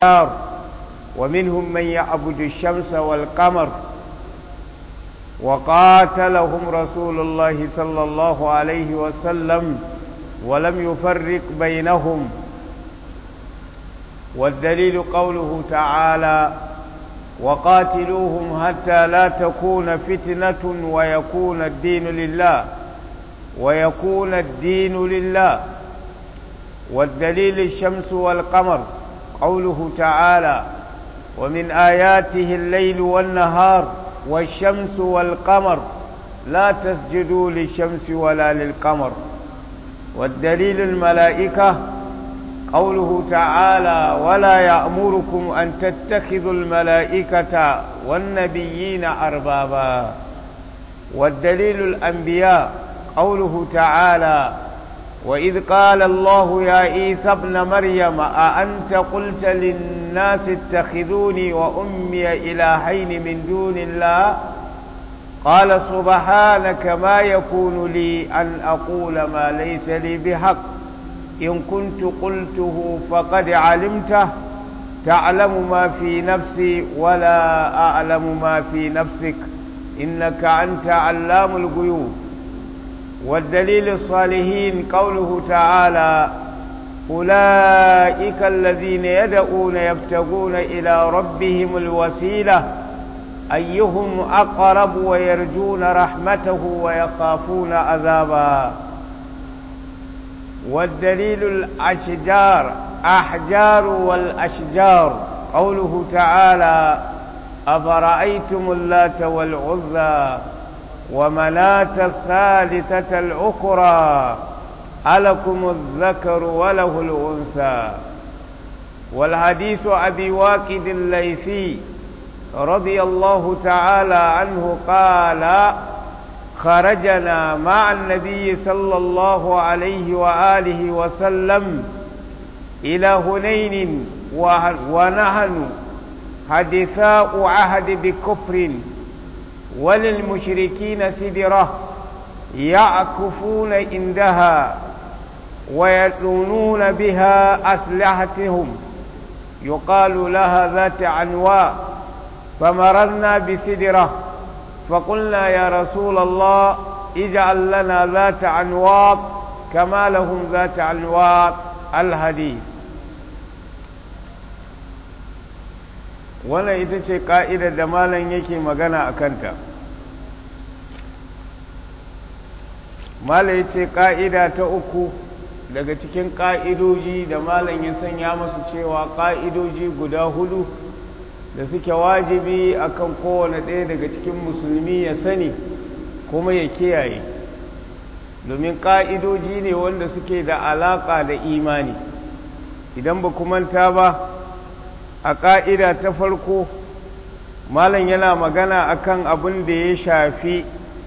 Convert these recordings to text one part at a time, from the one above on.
ومنهم من يعبد الشمس والقمر وقاتلهم رسول الله صلى الله عليه وسلم ولم يفرق بينهم والدليل قوله تعالى وقاتلوهم حتى لا تكون فتنة ويكون الدين لله ويكون الدين لله والدليل الشمس والقمر قوله تعالى ومن آياته الليل والنهار والشمس والقمر لا تسجدوا للشمس ولا للقمر والدليل الملائكة قوله تعالى ولا يأمركم أن تتخذوا الملائكة والنبيين أربابا والدليل الأنبياء قوله تعالى وإذ قال الله يا عيسى ابن مريم أأنت قلت للناس اتخذوني وأمي إلهين من دون الله قال سبحانك ما يكون لي أن أقول ما ليس لي بحق إن كنت قلته فقد علمته تعلم ما في نفسي ولا أعلم ما في نفسك إنك أنت علام الغيوب والدليل الصالحين قوله تعالى أولئك الذين يدعون يبتغون إلى ربهم الوسيلة أيهم أقرب ويرجون رحمته ويخافون عذابا والدليل الأشجار أحجار والأشجار قوله تعالى أفرأيتم اللات والعزى ومناة الثالثة الأخرى ألكم الذكر وله الأنثى والحديث أبي واكد الليثي رضي الله تعالى عنه قال خرجنا مع النبي صلى الله عليه وآله وسلم إلى هنين ونحن حدثاء عهد بكفر وللمشركين سدرة يعكفون عندها ويلونون بها أسلحتهم يقال لها ذات عنواء فمررنا بسدرة فقلنا يا رسول الله اجعل لنا ذات عنواق كما لهم ذات عنواق الحديث wannan ita ce ƙa'idar da malam yake magana a kanta malam ya ce ƙa'ida ta uku daga cikin ƙa'idoji da malam ya sanya masu cewa ƙa'idoji guda hudu da suke wajibi akan kowane ɗaya daga cikin musulmi ya sani kuma ya kiyaye domin ƙa'idoji ne wanda suke da alaƙa da imani idan ba manta ba a ƙa'ida ta farko malam yana magana akan abin da ya shafi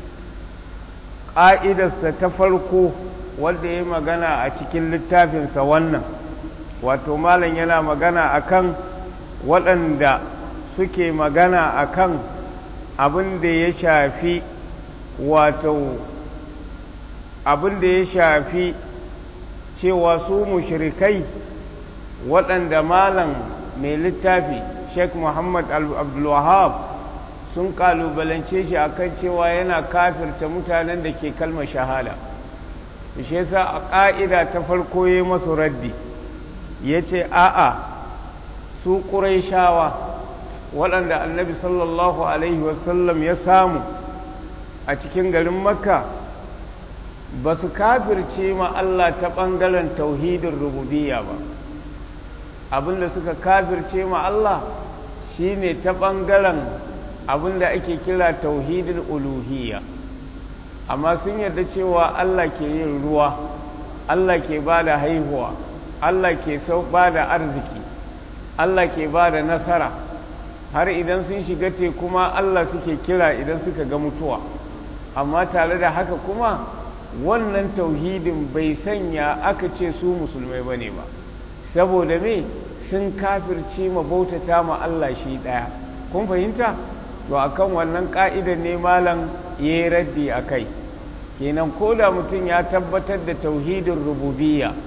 ƙa'idarsa ta farko wanda ya magana a cikin littafinsa wannan wato malam yana magana akan waɗanda suke magana akan abin da ya shafi wato abin da ya shafi cewa su mushrikai waɗanda malam mai littafi sheikh muhammad abdulwahab sun kalubalance shi akan cewa yana kafirta mutanen da ke kalmar shahada shi yasa a ƙa'ida ta farko ya masu raddi ya ce a'a su ƙuraishawa waɗanda annabi sallallahu alaihi wasallam ya samu a cikin garin makka ba su kafirce ma Allah ta ɓangaren tauhidin rububiyya ba abinda suka kafirce ma Allah shine ta ɓangaren abinda ake kira tauhidin uluhiyya amma sun yarda cewa Allah ke yin ruwa Allah ke ba da haihuwa Allah ke sau ba da arziki Allah ke ba da nasara har idan sun shiga te kuma Allah suke kira idan suka ga mutuwa amma tare da haka kuma wannan tauhidin bai sanya aka ce su musulmai ba ne ba saboda me sun kafirce ma bautata ma Allah shi ɗaya kun fahimta to akan wannan ka'idar ne malam ya yi raddi a kai kenan ko da mutum ya tabbatar da tauhidin rububiyya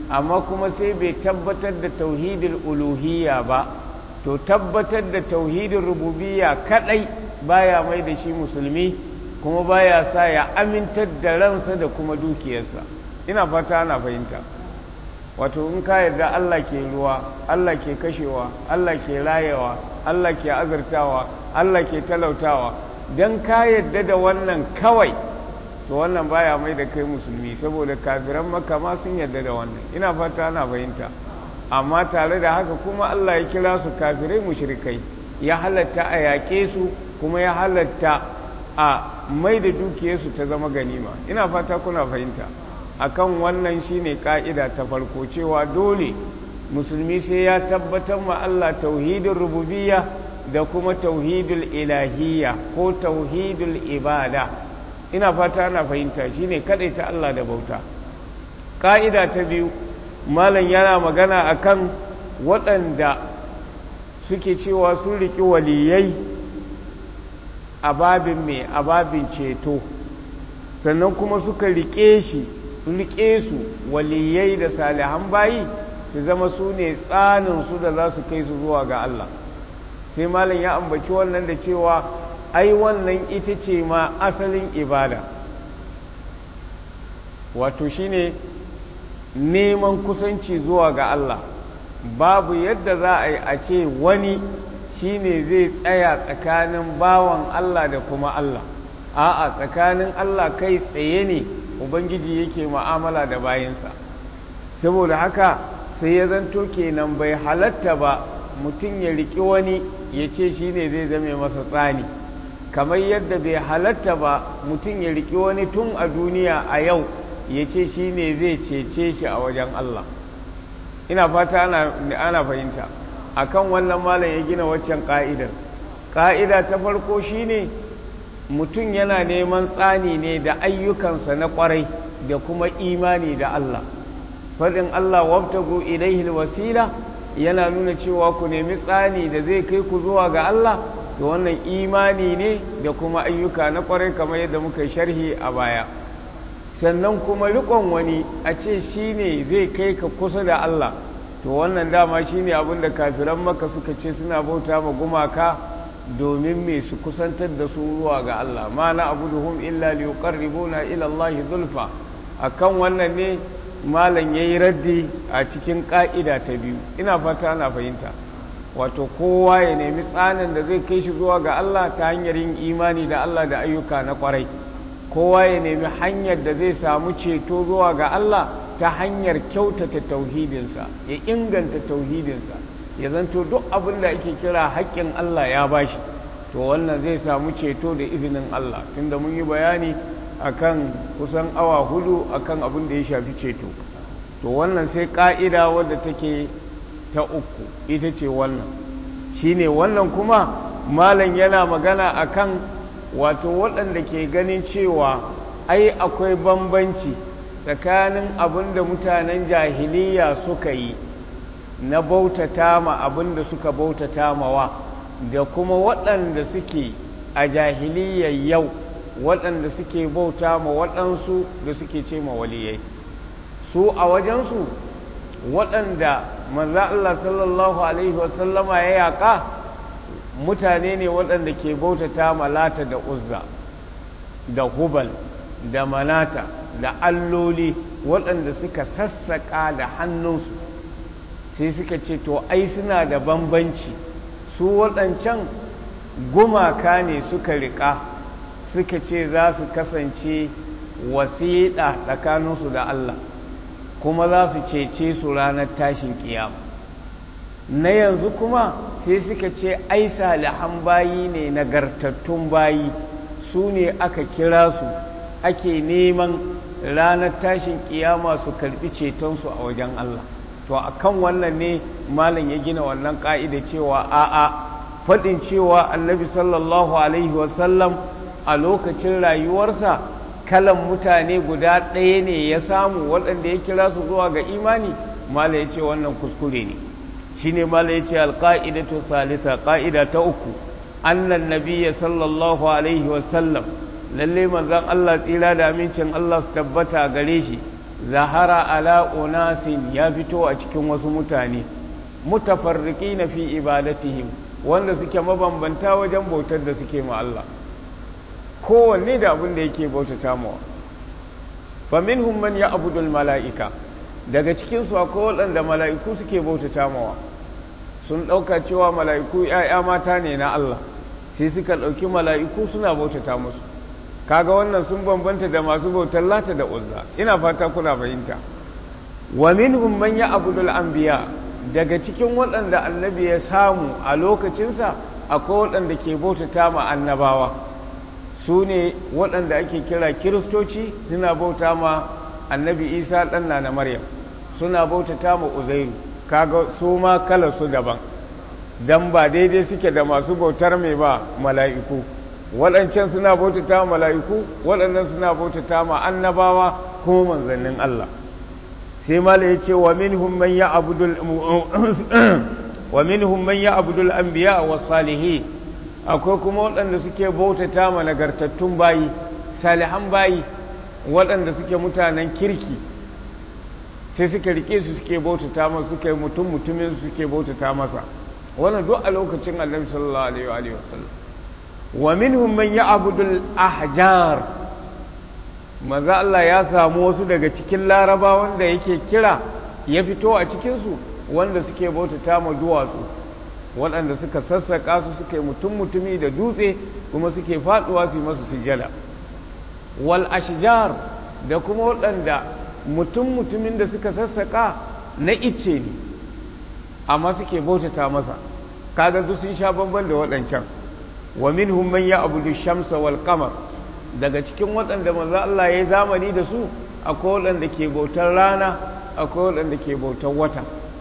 amma kuma sai bai tabbatar da tauhidul uluhiyya ba to tabbatar da tauhidin rububiyya kadai baya mai da shi musulmi kuma baya sa ya amintar da ransa da kuma dukiyarsa ina fata ana fahimta wato in ka yarda Allah ke ruwa Allah ke kashewa Allah ke rayewa Allah ke azurtawa Allah ke talautawa dan ka yarda da wannan kawai to wannan baya mai da kai musulmi saboda kafiran maka ma sun yarda da wannan ina fata ana fahimta amma tare da haka kuma Allah ya kira su kafirai mushrikai ya halatta a yaƙe su kuma ya halatta a mai da dukiyarsu ta zama ganima ina fata kuna fahimta akan wannan shine ka'ida ta farko cewa dole musulmi sai ya tabbatar ma Allah tauhidin rububiyya da kuma tauhidul ilahiyya ko tauhidul ibada ina fata ana fahimta shine kadai ta Allah da bauta ka'ida ta biyu malam yana magana akan waɗanda suke cewa sun riki waliyai a babin mai a babin ceto sannan kuma suka rike shi rike su waliyai da salihan bayi su zama su ne tsaninsu da za su kai su zuwa ga Allah sai malam ya ambaci wannan da cewa ai wannan ita ce ma asalin ibada wato shine neman kusanci zuwa ga Allah babu yadda za a yi a ce wani shine zai tsaya tsakanin bawan Allah da kuma Allah a'a tsakanin Allah kai tsaye ne ubangiji yake mu'amala da bayansa saboda haka sai ya zanto kenan bai halatta ba mutum ya riki wani ya ce shi ne zai zame masa tsani kamar yadda bai halatta ba mutum ya riki wani tun a duniya a yau ya ce shi ne zai cece shi a wajen Allah ina fata ana fahimta akan wannan malam ya gina waccan ka'idar ka'ida ta farko shine mutum yana neman tsani ne da ayyukansa na kwarai da kuma imani da Allah faɗin Allah wabtagu ilaihil wasila yana nuna cewa ku nemi tsani da zai kai ku zuwa ga Allah da wannan imani ne da kuma ayyuka na kwarai kamar yadda muka sharhi a baya sannan kuma riƙon wani a ce shi ne zai kai ka kusa da Allah to wannan dama shi ne abinda kafiran maka suka ce suna bauta ma gumaka domin me su kusantar da su zuwa ga Allah ma na abuduhum illa liqarribuna ila Allah zulfa akan wannan ne malam yayi raddi a cikin ka'ida ta biyu ina fata ana fahimta wato kowa ya nemi tsanin da zai kai shi zuwa ga Allah ta hanyar yin imani da Allah da ayyuka na kwarai kowa ya nemi hanyar da zai samu ceto zuwa ga Allah ta hanyar kyautata tauhidinsa ya inganta tauhidinsa ya zanto duk abin da ake kira haƙƙin Allah ya bashi to wannan zai samu ceto da izinin Allah tunda mun yi bayani akan kusan awa hudu akan abin da ya shafi ceto to wannan sai ka'ida wadda take ta uku ita ce wannan shine wannan kuma malam yana magana akan wato waɗanda ke ganin cewa ai akwai bambanci tsakanin abin da mutanen jahiliya suka yi na bautata ma abin da suka bautata mawa da kuma waɗanda suke a jahiliyar yau waɗanda suke bauta ma waɗansu da suke ce ma waliyai su a wajensu waɗanda manza Allah sallallahu Alaihi wasallama ya yaƙa mutane ne waɗanda ke bautata ma lata da uzza da hubal da manata da alloli waɗanda suka sassaƙa da hannunsu sai suka ce to ai suna da bambanci su waɗancan gumaka ne suka riƙa suka ce za su kasance wasiɗa tsakaninsu da Allah kuma za su cece su ranar tashin kiyama na yanzu kuma sai suka ce ai salihan bayi ne nagartattun bayi su ne aka kira su ake neman ranar tashin kiyama su karbi cetonsu a wajen Allah to akan wannan ne malam ya gina wannan ka'ida cewa a'a faɗin cewa annabi sallallahu alaihi wasallam a lokacin rayuwarsa kalan mutane guda ɗaya ne ya samu waɗanda ya kira su zuwa ga imani malam ya ce wannan kuskure ne shi ne malam ya ce alƙa'idatu salisa ƙa'ida ta uku annan nabiya sallallahu alaihi wasallam lalle manzan Allah tsira da amincin Allah su tabbata gare shi zahara ala unasin ya fito a cikin wasu mutane mutafarriki na fi ibadatihim wanda suke mabambanta wajen bautar da suke ma Allah kowanne da abin da yake bautata mawa faminhum man ya abudul mala'ika daga cikinsu akwai waɗanda mala'iku suke bautata mawa sun ɗauka cewa mala'iku ‘ya'ya mata ne na Allah sai suka ɗauki mala'iku suna bautata musu kaga wannan sun bambanta da masu bautar lata da uzza ina fata kuna fahimta wa minhum man ya abudul anbiya daga cikin waɗanda annabi ya samu a lokacinsa akwai waɗanda ke bautata ma annabawa su ne waɗanda ake kira kiristoci suna bauta ma annabi isa ɗan na maryam suna bautata ma uzairu kaga su ma kala su daban dan ba daidai suke da masu bautar mai ba mala'iku waɗancan suna bautata ma mala'iku waɗannan suna bautata ma annabawa kuma manzannin Allah sai mala ya ce wa minhum man ya'budul wa minhum man ya'budul anbiya was salihin akwai kuma waɗanda suke bautata ma nagartattun bayi salihan bayi waɗanda suke mutanen kirki sai suka rike su suke bautata masa suke mutum mutumin suke bautata masa wannan duk a lokacin annabi sallallahu alaihi wa sallam wa minhum man ya'budul ahjar maza Allah ya samu wasu daga cikin laraba wanda yake kira ya fito a cikin su wanda suke bautata ma duwatsu waɗanda suka sassaka su suke mutum mutumi da dutse kuma suke faduwa su yi masu sujjada wal ashjar da kuma waɗanda mutum mutumin da suka sassaka na icce ne amma suke bautata masa kaga su sun sha bamban da waɗancan wa minhum man ya'budu shamsa wal qamar daga cikin waɗanda manzo Allah ya yi zamani da su akwai waɗanda ke bautar rana akwai waɗanda ke bautar wata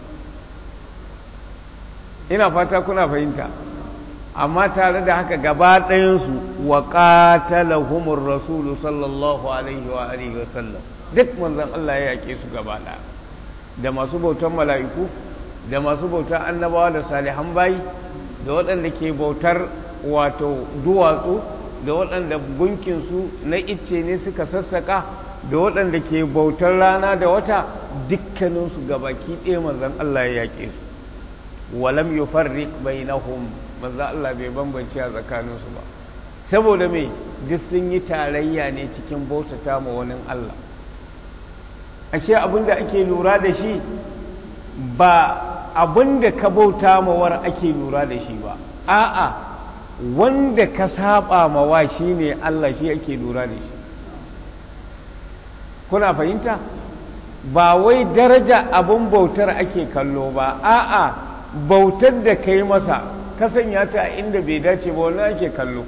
ina fata kuna fahimta amma tare da haka gaba ɗayansu wa qatalahumur rasulu sallallahu alaihi wa alihi wa sallam duk manzon Allah ya yake su gaba ɗaya da masu bautar mala'iku da masu bautar annabawa da salihan bayi da waɗanda ke bautar wato duwatsu da waɗanda gunkinsu na icce ne suka sassaka da waɗanda ke bautar rana da wata dukkaninsu gabaki ɗaya manzon Allah ya yake su walam yufarriq bainahum manzon Allah bai bambance a tsakaninsu ba saboda me duk sun yi tarayya ne cikin bautata ma wani Allah ashe abinda ake lura da shi ba abinda ka bauta mawar ake lura da shi ba a'a wanda ka saba mawa shine Allah shi ake lura da shi kuna fahimta ba wai daraja abin bautar ake kallo ba a'a bautar da ka yi masa ka sanya ta inda bai dace ba wani ake kallo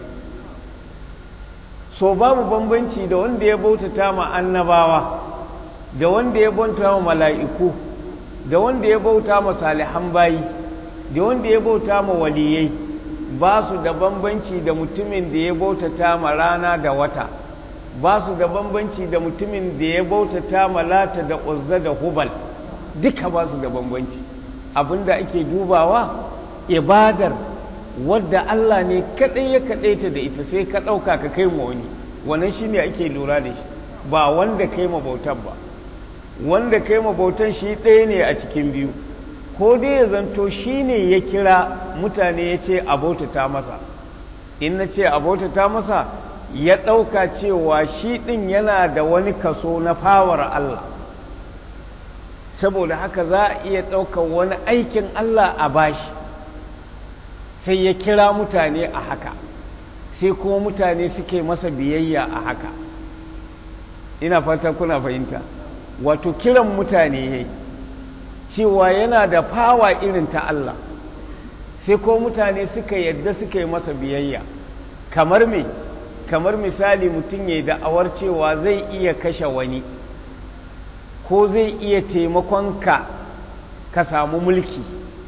so babu bambanci da wanda ya bautata ma annabawa da wanda ya bauta ma mala'iku da wanda ya bauta ma salihan bayi da wanda ya bauta ma waliyai ba su da bambanci da mutumin da ya bautata ma rana da wata ba su da bambanci da mutumin da ya bautata ma lata da uzza da hubal duka ba su da bambanci abinda ake dubawa ibadar wadda Allah ne kaɗai ya kaɗaita da ita sai ka ɗauka ka kai ma wani wannan shi ne ake lura da shi ba wanda kai ma bautar ba wanda kai ma bautan shi ɗaya ne a cikin biyu ko dai ya zanto shi ne ya kira mutane ya ce abotata masa in na ce abotata masa ya ɗauka cewa shi ɗin yana da wani kaso na fawar Allah saboda haka za a iya ɗaukar wani aikin Allah a bashi sai ya kira mutane a haka sai kuma mutane suke masa biyayya a haka ina fata kuna fahimta wato kiran mutane ya cewa yana da fawa irin ta Allah sai ko mutane suka yadda suka yi masa biyayya kamar me kamar misali mutum ya da'awar cewa zai iya kashe wani ko zai iya taimakon ka ka samu mulki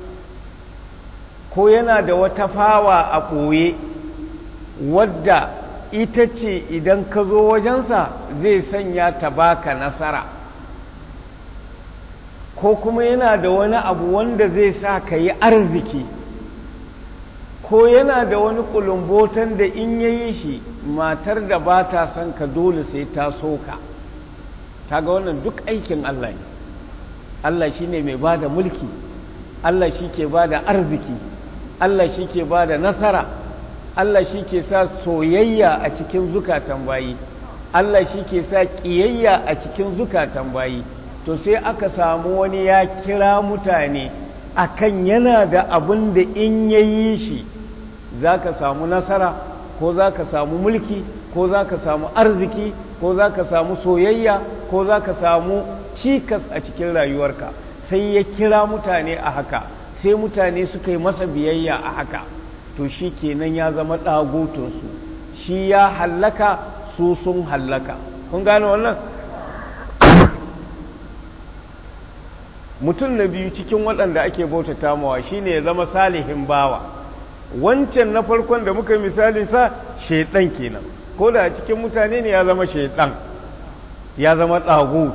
ko yana da wata fawa a ɓoye wadda ita ce idan ka zo wajensa zai sanya ta baka nasara ko kuma yana da wani abu wanda zai sa ka yi arziki ko yana da wani kulumbotan da in ya yi shi matar da ba ta son ka dole sai ta so ka kaga wannan duk aikin Allah ne Allah shi ne mai ba da mulki Allah shi ke ba da arziki Allah shi ke ba da nasara Allah shi ke sa soyayya a cikin zukatan bayi Allah shi ke sa ƙiyayya a cikin zukatan bayi to sai aka samu wani ya kira mutane akan yana da abin da in ya yi shi za ka samu nasara ko za ka samu mulki ko za ka samu arziki ko za ka samu soyayya ko za ka samu cikas a cikin rayuwarka sai ya kira mutane a haka sai mutane suka yi masa biyayya a haka to shi kenan ya zama ɗagotunsu shi ya hallaka su sun hallaka kun gane wannan mutum na biyu cikin waɗanda ake bautata mawa shine ya zama salihin bawa wancan na farkon da muka misalin sa shaidan kenan ko da cikin mutane ne ya zama shaidan ya zama ɗagut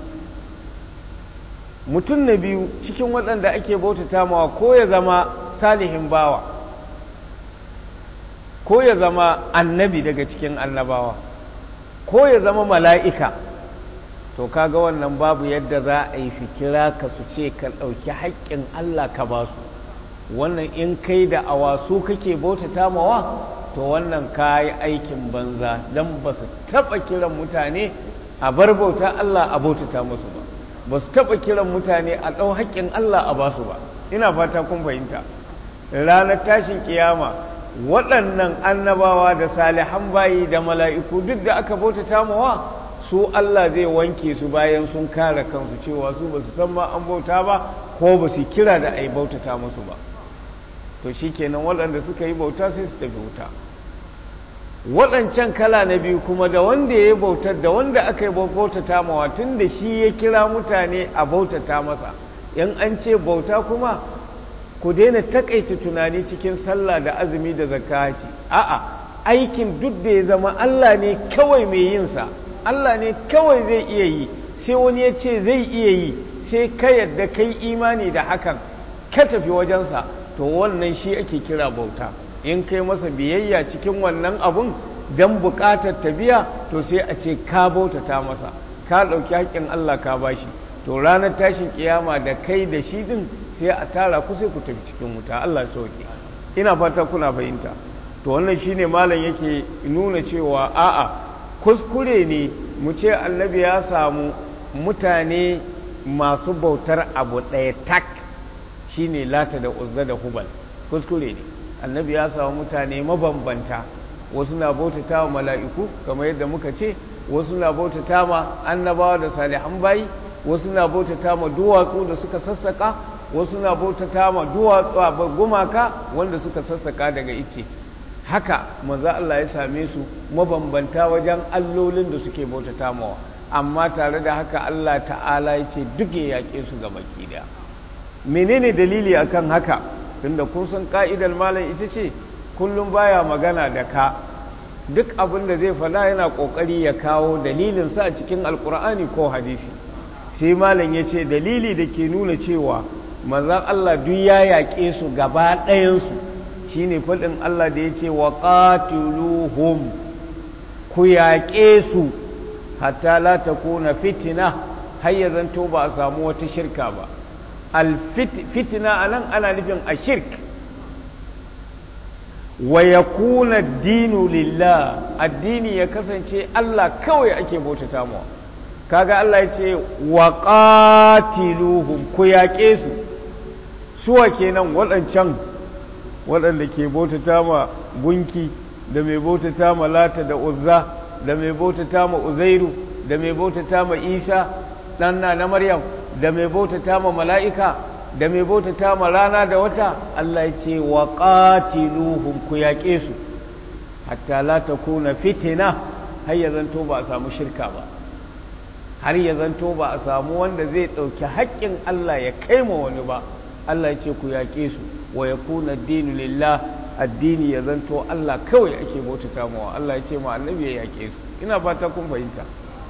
mutum na biyu cikin waɗanda ake bautata mawa ko ya zama salihin bawa ko ya zama annabi daga cikin annabawa ko ya zama mala'ika to kaga wannan babu yadda za a yi su kira ka su ce ka ɗauki haƙƙin Allah ka ba su wannan in kai da awasu kake bautata mawa to wannan ka yi aikin banza don ba su taɓa kiran mutane a bar bauta Allah a bautata musu ba ba su taɓa kiran mutane a ɗau haƙƙin Allah a ba su ba ina fata kun fahimta ranar tashin kiyama waɗannan annabawa da salihan bayi da mala'iku duk da aka bautata mawa su Allah zai wanke su bayan sun kare kansu cewa su ba su san ma an bauta ba ko ba su kira da a yi bautata musu ba to shi kenan waɗanda suka yi bauta sai su tafi wuta waɗancan kala na biyu kuma da wanda ya yi bautar da wanda aka yi bautata mawa tun da shi ya kira mutane a bautata masa in an ce bauta kuma ku daina takaita tunani cikin sallah da azumi da zakati a'a aikin duk da ya zama Allah ne kawai mai yinsa Allah ne kawai zai iya yi sai wani ya ce zai iya yi sai ka yadda kai imani da hakan ka tafi wajensa to wannan shi ake kira bauta in kai masa biyayya cikin wannan abun don buƙatar ta biya to sai a ce ka bautata masa ka ɗauki haƙƙin Allah ka bashi to ranar tashin kiyama da kai da shi din sai a tara ku sai ku tafi cikin wuta Allah sauke ina fata kuna fahimta to wannan shine malam yake nuna cewa a'a kuskure ne mu ce annabi ya samu mutane masu bautar abu ɗaya tak shine lata da uzza da hubal kuskure ne annabi ya samu mutane mabambanta wasu na bautata wa mala'iku kamar yadda muka ce wasu na bautata ma annabawa da salihan bayi wasu na bautata ma duwatsu da suka sassaka wasu na bautata ma duwatsu gumaka wanda suka sassaka daga ice haka manzo Allah ya same su mabambanta wajen allolin da suke bautata mawa amma tare da haka Allah ta'ala ya ce duk ya yaƙe su ga baki daya menene dalili akan haka tunda kun san ka'idar malam ita ce kullum baya magana da ka duk abin da zai fada yana kokari ya kawo dalilin sa a cikin alkur'ani ko hadisi sai malam ya ce dalili da ke nuna cewa manzan Allah duk ya yaƙe su gaba ɗayansu shine faɗin Allah da ya ce wa qatiluhum ku yaƙe su hatta la takuna fitina har ya zanto ba a samu wata shirka ba al fitina anan ana nufin a shirk wa yakuna dinu lillah addini ya kasance Allah kawai ake bautata mawa kaga Allah ya ce wa qatiluhum ku yaƙe su suwa kenan waɗancan waɗanda ke bautata ma gunki da mai bautata ma lata da uzza da mai bautata ma uzairu da mai bautata ma isa ɗanna na maryam da mai bautata ma mala'ika da mai bautata ma rana da wata Allah ya ce wa qatiluhum ku yaƙe su hatta la takuna fitina har ya zanto ba a samu shirka ba har ya zanto ba a samu wanda zai ɗauki haƙƙin Allah ya kai ma wani ba Allah ya ce ku yaƙe su wa ya kuna dinu lillah addini ya zanto Allah kawai ake bautata mawa Allah ya ce ma annabi ya yaƙe su ina fata kun fahimta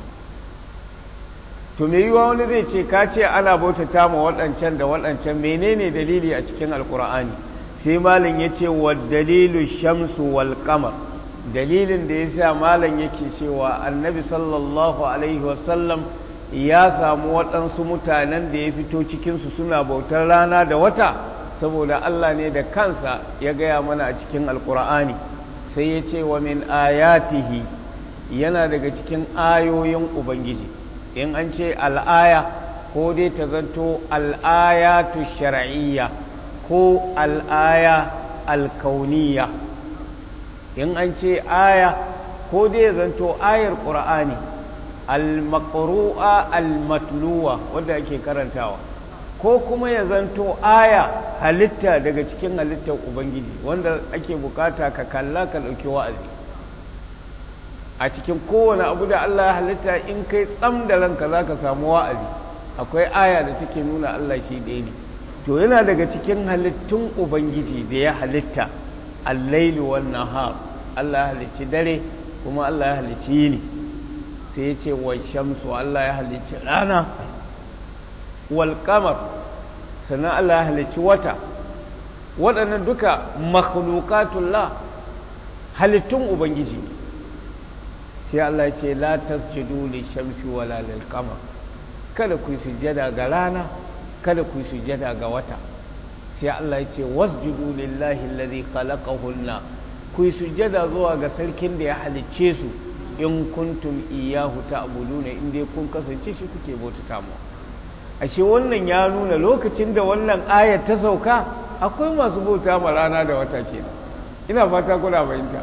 to me yiwa wani zai ce ka ce ana bautata ma waɗancan da waɗancan menene dalili a cikin alkur'ani sai malam ya ce wa dalilu shamsu wal qamar dalilin da ya sa malam yake cewa annabi sallallahu alaihi wasallam ya samu waɗansu mutanen da ya fito cikinsu suna bautar rana da wata saboda Allah ne da kansa ya gaya mana a cikin alkur'ani sai ya ce wa min ayatihi yana daga cikin ayoyin ubangiji in an ce al'aya ko dai ta zanto al'ayatu shar'iyya ko al'aya alkauniya in an ce aya ko dai zanto ayar ƙur'ani al-maqru'a al-matluwa wanda ake karantawa ko kuma ya zanto aya halitta daga cikin halittar ubangiji wanda ake bukata ka kalla ka ɗauki wa'azi a cikin kowane abu da Allah ya halitta in kai tsam da ranka za ka samu wa'azi akwai aya da take nuna Allah shi ɗaya ne to yana daga cikin halittun ubangiji da ya halitta allailu wan nahar Allah ya halicci dare kuma Allah ya halicci yini sai ya ce wa shamsu Allah ya halicci rana wal qamar sannan Allah ya halicci wata waɗannan duka makhluqatullah halittun ubangiji sai Allah ya ce la tasjudu lishamsi wala lil qamar kada ku sujjada ga rana kada ku sujjada ga wata sai Allah ya ce wasjudu lillahi alladhi khalaqahunna ku sujjada zuwa ga sarkin da ya halicce su in kuntum iyyahu ta'buduna in dai kun kasance shi kuke bautata mu ashe wannan ya nuna lokacin da wannan aya ta sauka akwai masu bauta ma rana da wata kenan ina fata kuna fahimta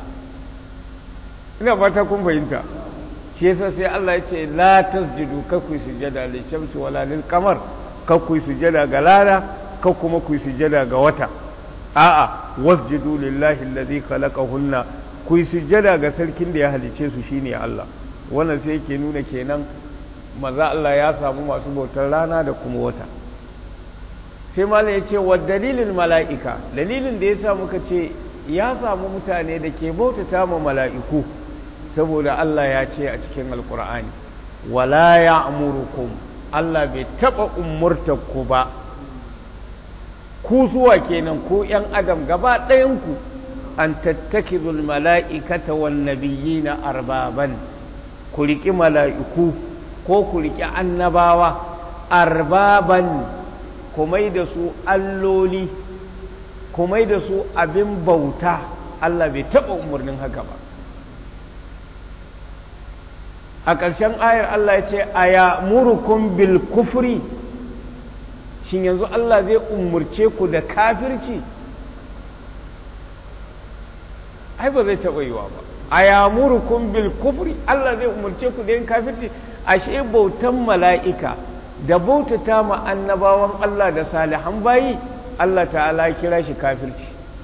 ina fata kun fahimta shi yasa sai Allah ya ce la tasjudu ka ku sujada lil shamsi wala lil qamar ka ku sujada ga rana ka kuma ku sujada ga wata a'a wasjudu lillahi alladhi khalaqahunna ku sujada ga sarkin da ya halice su shine Allah wannan sai yake nuna kenan maza Allah ya samu masu bautar rana da kuma wata sai malam ya ce wa dalilin mala'ika dalilin da ya sa muka ce ya samu mutane da ke bautata ma mala'iku saboda Allah ya ce a cikin alkur'ani wala ya amurukum Allah bai taɓa umurtarku ba ku zuwa kenan ku ‘yan adam gaba ɗayanku an tattakizul mala'ikata wan nabiyina arbaban ku riƙi mala'iku ko ku riƙi annabawa arbaban kumai da su alloli kumai da su abin bauta Allah bai taɓa umarnin haka ba a ƙarshen ayar Allah ya ce a ya murukun bil kufri shin yanzu Allah zai umurce ku da kafirci ai ba zai taɓa yiwa ba a ya murukun bil kufri Allah zai umurce ku da yin kafirci ashe bautan mala'ika da bautata ma annabawan Allah da salihan bayi Allah ta'ala kira shi kafirci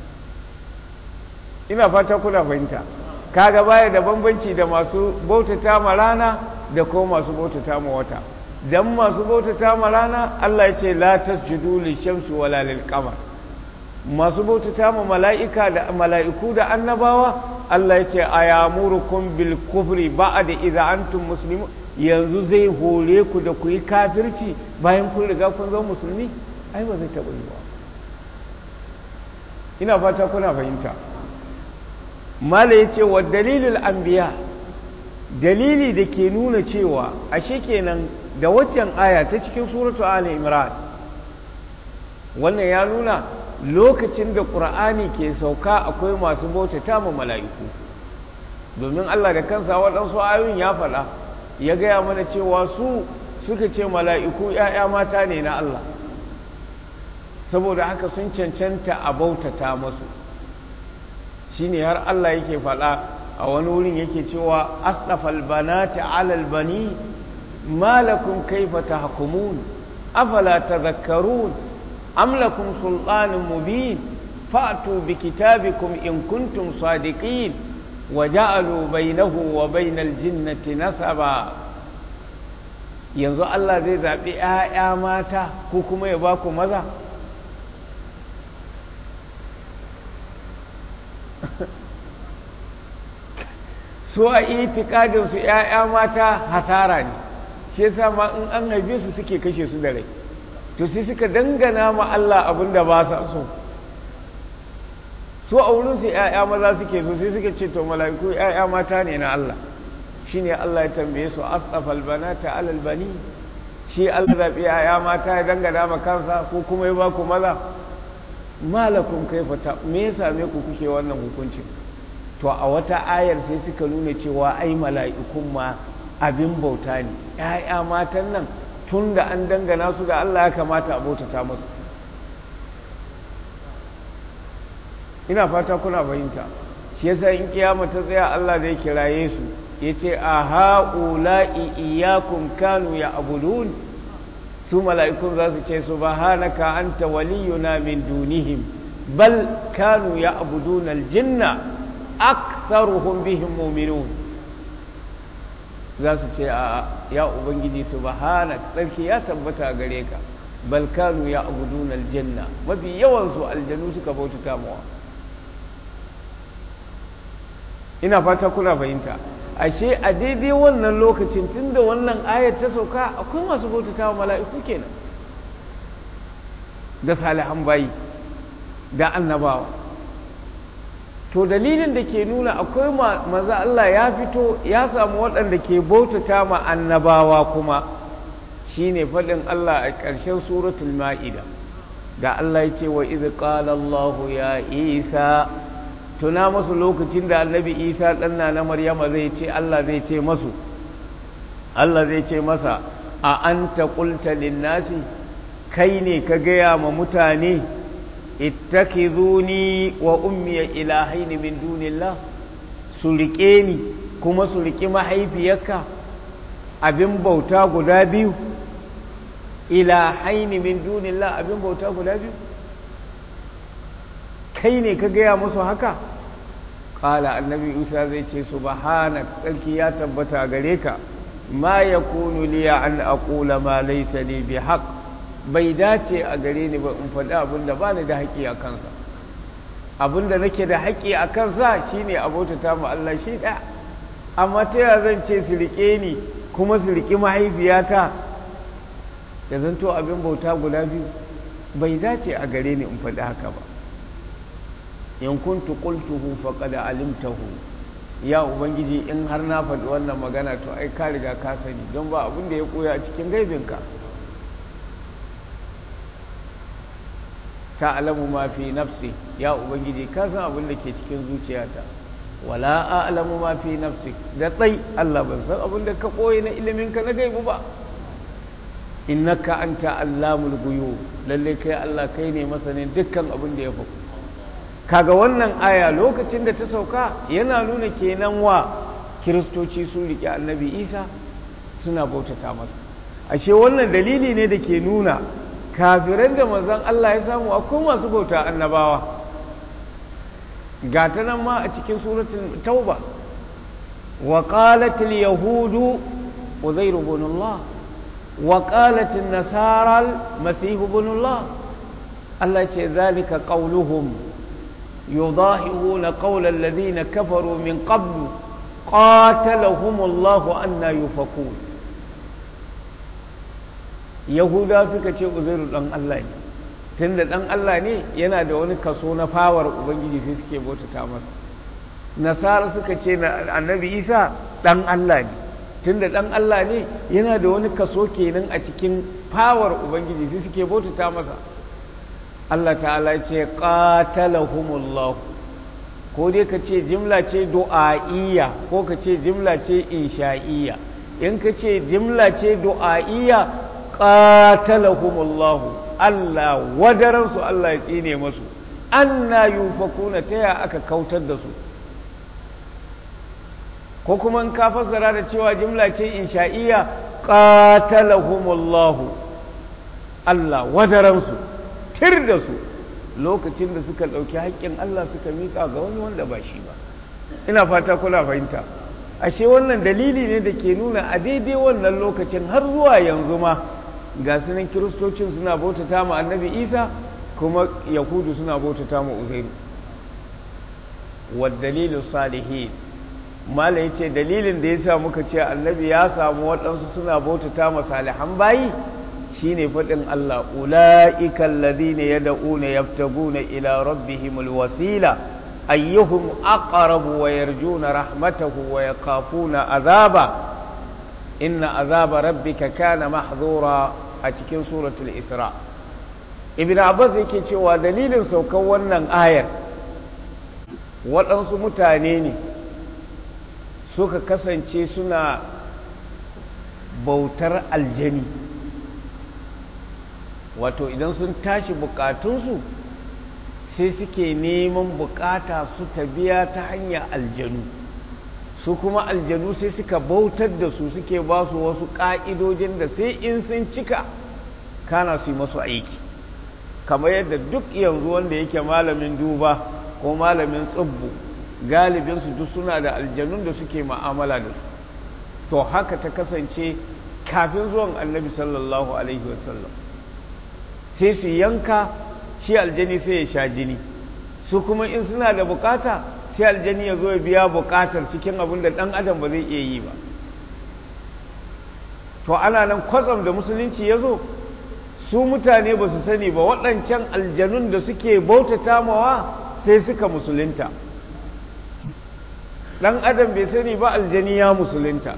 ina fata kuna fahimta kaga baya da bambanci da masu bautata ma rana da kuma masu bautata ma wata dan masu bautata ma rana Allah ya ce la tasjudu lishamsi wala lilqamar masu bautata ma mala'ika da mala'iku da annabawa Allah ya ce ayamurukum bil kufri ba'da idza antum muslimun yanzu zai hore ku da ku yi kafirci bayan kun riga kun zama musulmi ai ba zai taɓa yi ba ina fata kuna fahimta mala ya ce wa dalilul anbiya dalili da ke nuna cewa ashe kenan da waccan aya ta cikin suratu ali imran wannan ya nuna lokacin da ƙur'ani ke sauka akwai masu bautata ma mala'iku domin Allah da kansa waɗansu ayoyin ya faɗa ya gaya mana cewa su suka ce mala'iku ‘ya'ya mata ne na Allah saboda haka sun cancanta a bautata masu shi ne har Allah yake faɗa a wani wurin yake cewa asɗafal banati alal bani malakun kaifa tahkumun afala tadhakkarun am lakum sultanun mubin fa'tu bi kitabikum in kuntum sadiqin wa ja'alu bainahu wa bainal jinnati nasaba yanzu Allah zai zaɓi ‘ya'ya mata ko kuma ya ba ku maza so a itikadinsu ‘ya'ya mata hasara ne shi yasa ma in an haife su suke kashe su da rai to sai suka dangana ma Allah abin da ba sa so so a wurinsu ‘ya'ya maza suke so sai suka ce to mala'iku ‘ya'ya mata ne na Allah shine Allah ya tambaye su asafal banata alal bani shi Allah zabi ya mata ya dangana ma kansa ko kuma ya ba ku maza malakum kaifa ta me ya same ku kuke wannan hukuncin to a wata ayar sai suka nuna cewa ai mala'ikun ma abin bauta ne ‘ya'ya matan nan tun da an dangana su ga Allah ya kamata a bautata musu ina fata kuna fahimta shi yasa in kiyama ta tsaya Allah zai kiraye su ya ce a ha'ula'i iyakun kanu ya abudun su mala'ikun za su ce su ba hanaka anta waliyuna min dunihim bal kanu ya abudun aljinna aktharuhum bihim mu'minun za su ce a ya ubangiji subhanak tsarki ya tabbata gare ka bal kanu ya abudun aljanna mafi yawan su aljanu suka bautata mawa ina fata kuna fahimta ashe a daidai wannan lokacin tunda wannan ayat ta sauka akwai masu bautata wa mala'iku kenan da salihan bayi da annabawa to dalilin da ke nuna akwai maza Allah ya fito ya samu waɗanda ke bautata ma annabawa kuma shine faɗin Allah a ƙarshen suratul ma'ida da Allah ya ce wa idh qala Allah ya Isa tuna masu lokacin da annabi Isa ɗanna na Maryama zai ce Allah zai ce masu Allah zai ce masa a anta qulta lin-nasi kai ne ka gaya ma mutane ittakizuni wa ummiya ilahaini min dunillah su rike ni kuma su riki mahaifiyarka abin bauta guda biyu ilahaini min dunillah abin bauta guda biyu kai ne ka gaya musu haka ƙala annabi isa zai ce subhanak tsarki ya tabbata gare ka ma yakunu liya an aqula ma laysa li bihaqq bai dace a gare ni ba in faɗi abin da ba ni da haƙƙi a kansa abin da nake da haƙƙi a kansa shine abotata mu Allah shi ɗaya amma ta yaya zan ce su riƙe ni kuma su riƙi mahaifiyata da zanto abin bauta guda biyu bai dace a gare ni in faɗi haka ba in kuntu qultuhu faqad alimtahu ya ubangiji in har na faɗi wannan magana to ai ka riga ka sani don ba abin da ya koya a cikin gaibinka ta'lamu ma fi nafsi ya ubangiji ka san abin da ke cikin zuciyata wala a'lamu ma fi nafsi da tsai Allah ban san abin da ka koyi na ilimin ka na gaibu ba innaka anta allamul ghuyub lalle kai Allah kai ne masanin dukkan abin da ya faku kaga wannan aya lokacin da ta sauka yana nuna kenan wa kiristoci sun rike annabi Isa suna bautata masa ashe wannan dalili ne da ke nuna kafiran da manzon Allah ya samu akwai masu bauta annabawa ga ta nan ma a cikin suratul tauba wa qalat al yahudu uzair ibn Allah wa qalat an nasara al masih ibn Allah Allah ce zalika qawluhum yudahiruna qawla alladhina kafaru min qablu qatalahum Allah anna yufakun yahuda suka ce uzairu dan Allah ne tunda dan Allah ne yana da wani kaso na fawar ubangiji sai suke bautata masa nasara suka ce na annabi isa dan Allah ne tunda dan Allah ne yana da wani kaso kenan a cikin fawar ubangiji sai suke bautata masa Allah ta'ala ce qatalahumullah ko dai ka ce jimla ce du'a'iyya ko ka ce jimla ce insha'iyya in ka ce jimla ce du'a'iyya qatalahumullahu Allah wadaransu Allah ya tsine masu anna yufakuna ta ya aka kautar da su ko kuma in ka fassara da cewa jimla ce insha'iyya qatalahumullahu Allah wadaransu tir da su lokacin da suka ɗauki haƙƙin Allah suka miƙa ga wani wanda ba shi ba ina fata kula fahimta ashe wannan dalili ne da ke nuna a daidai wannan lokacin har zuwa yanzu ma ga sunan kiristocin suna bautata ma annabi isa kuma yahudu suna bautata ma uzairu dalilu salihin mala ya ce dalilin da ya sa muka ce annabi ya samu waɗansu suna bautata ma salihan bayi shine faɗin Allah ula'ika alladhina yad'una yabtaguna ila rabbihimul wasila ayyuhum aqrabu wa yarjuna rahmatahu wa yakhafuna azaba inna azaba rabbika kana mahdhura a cikin suratul isra ibn abbas yake cewa dalilin saukar wannan ayar waɗansu mutane ne suka kasance suna bautar aljani wato idan sun tashi bukatunsu sai suke neman bukata su ta biya ta hanyar aljanu su kuma aljanu sai suka bautar da su suke ba su wasu ƙa'idojin da sai in sun cika kana su yi masu aiki kamar yadda duk yanzu wanda yake malamin duba ko malamin tsubbu galibinsu duk suna da aljanun da suke ma'amala da su to haka ta kasance kafin zuwan annabi sallallahu alaihi wasallam sai su yanka shi aljani sai ya sha jini su kuma in suna da bukata sai aljani ya zo ya biya bukatar cikin abin da dan adam ba zai iya yi ba to ana nan kwatsam da musulunci ya zo su mutane ba su sani ba waɗancan aljanun da suke bautata mawa sai suka musulunta ɗan adam bai sani ba aljani ya musulunta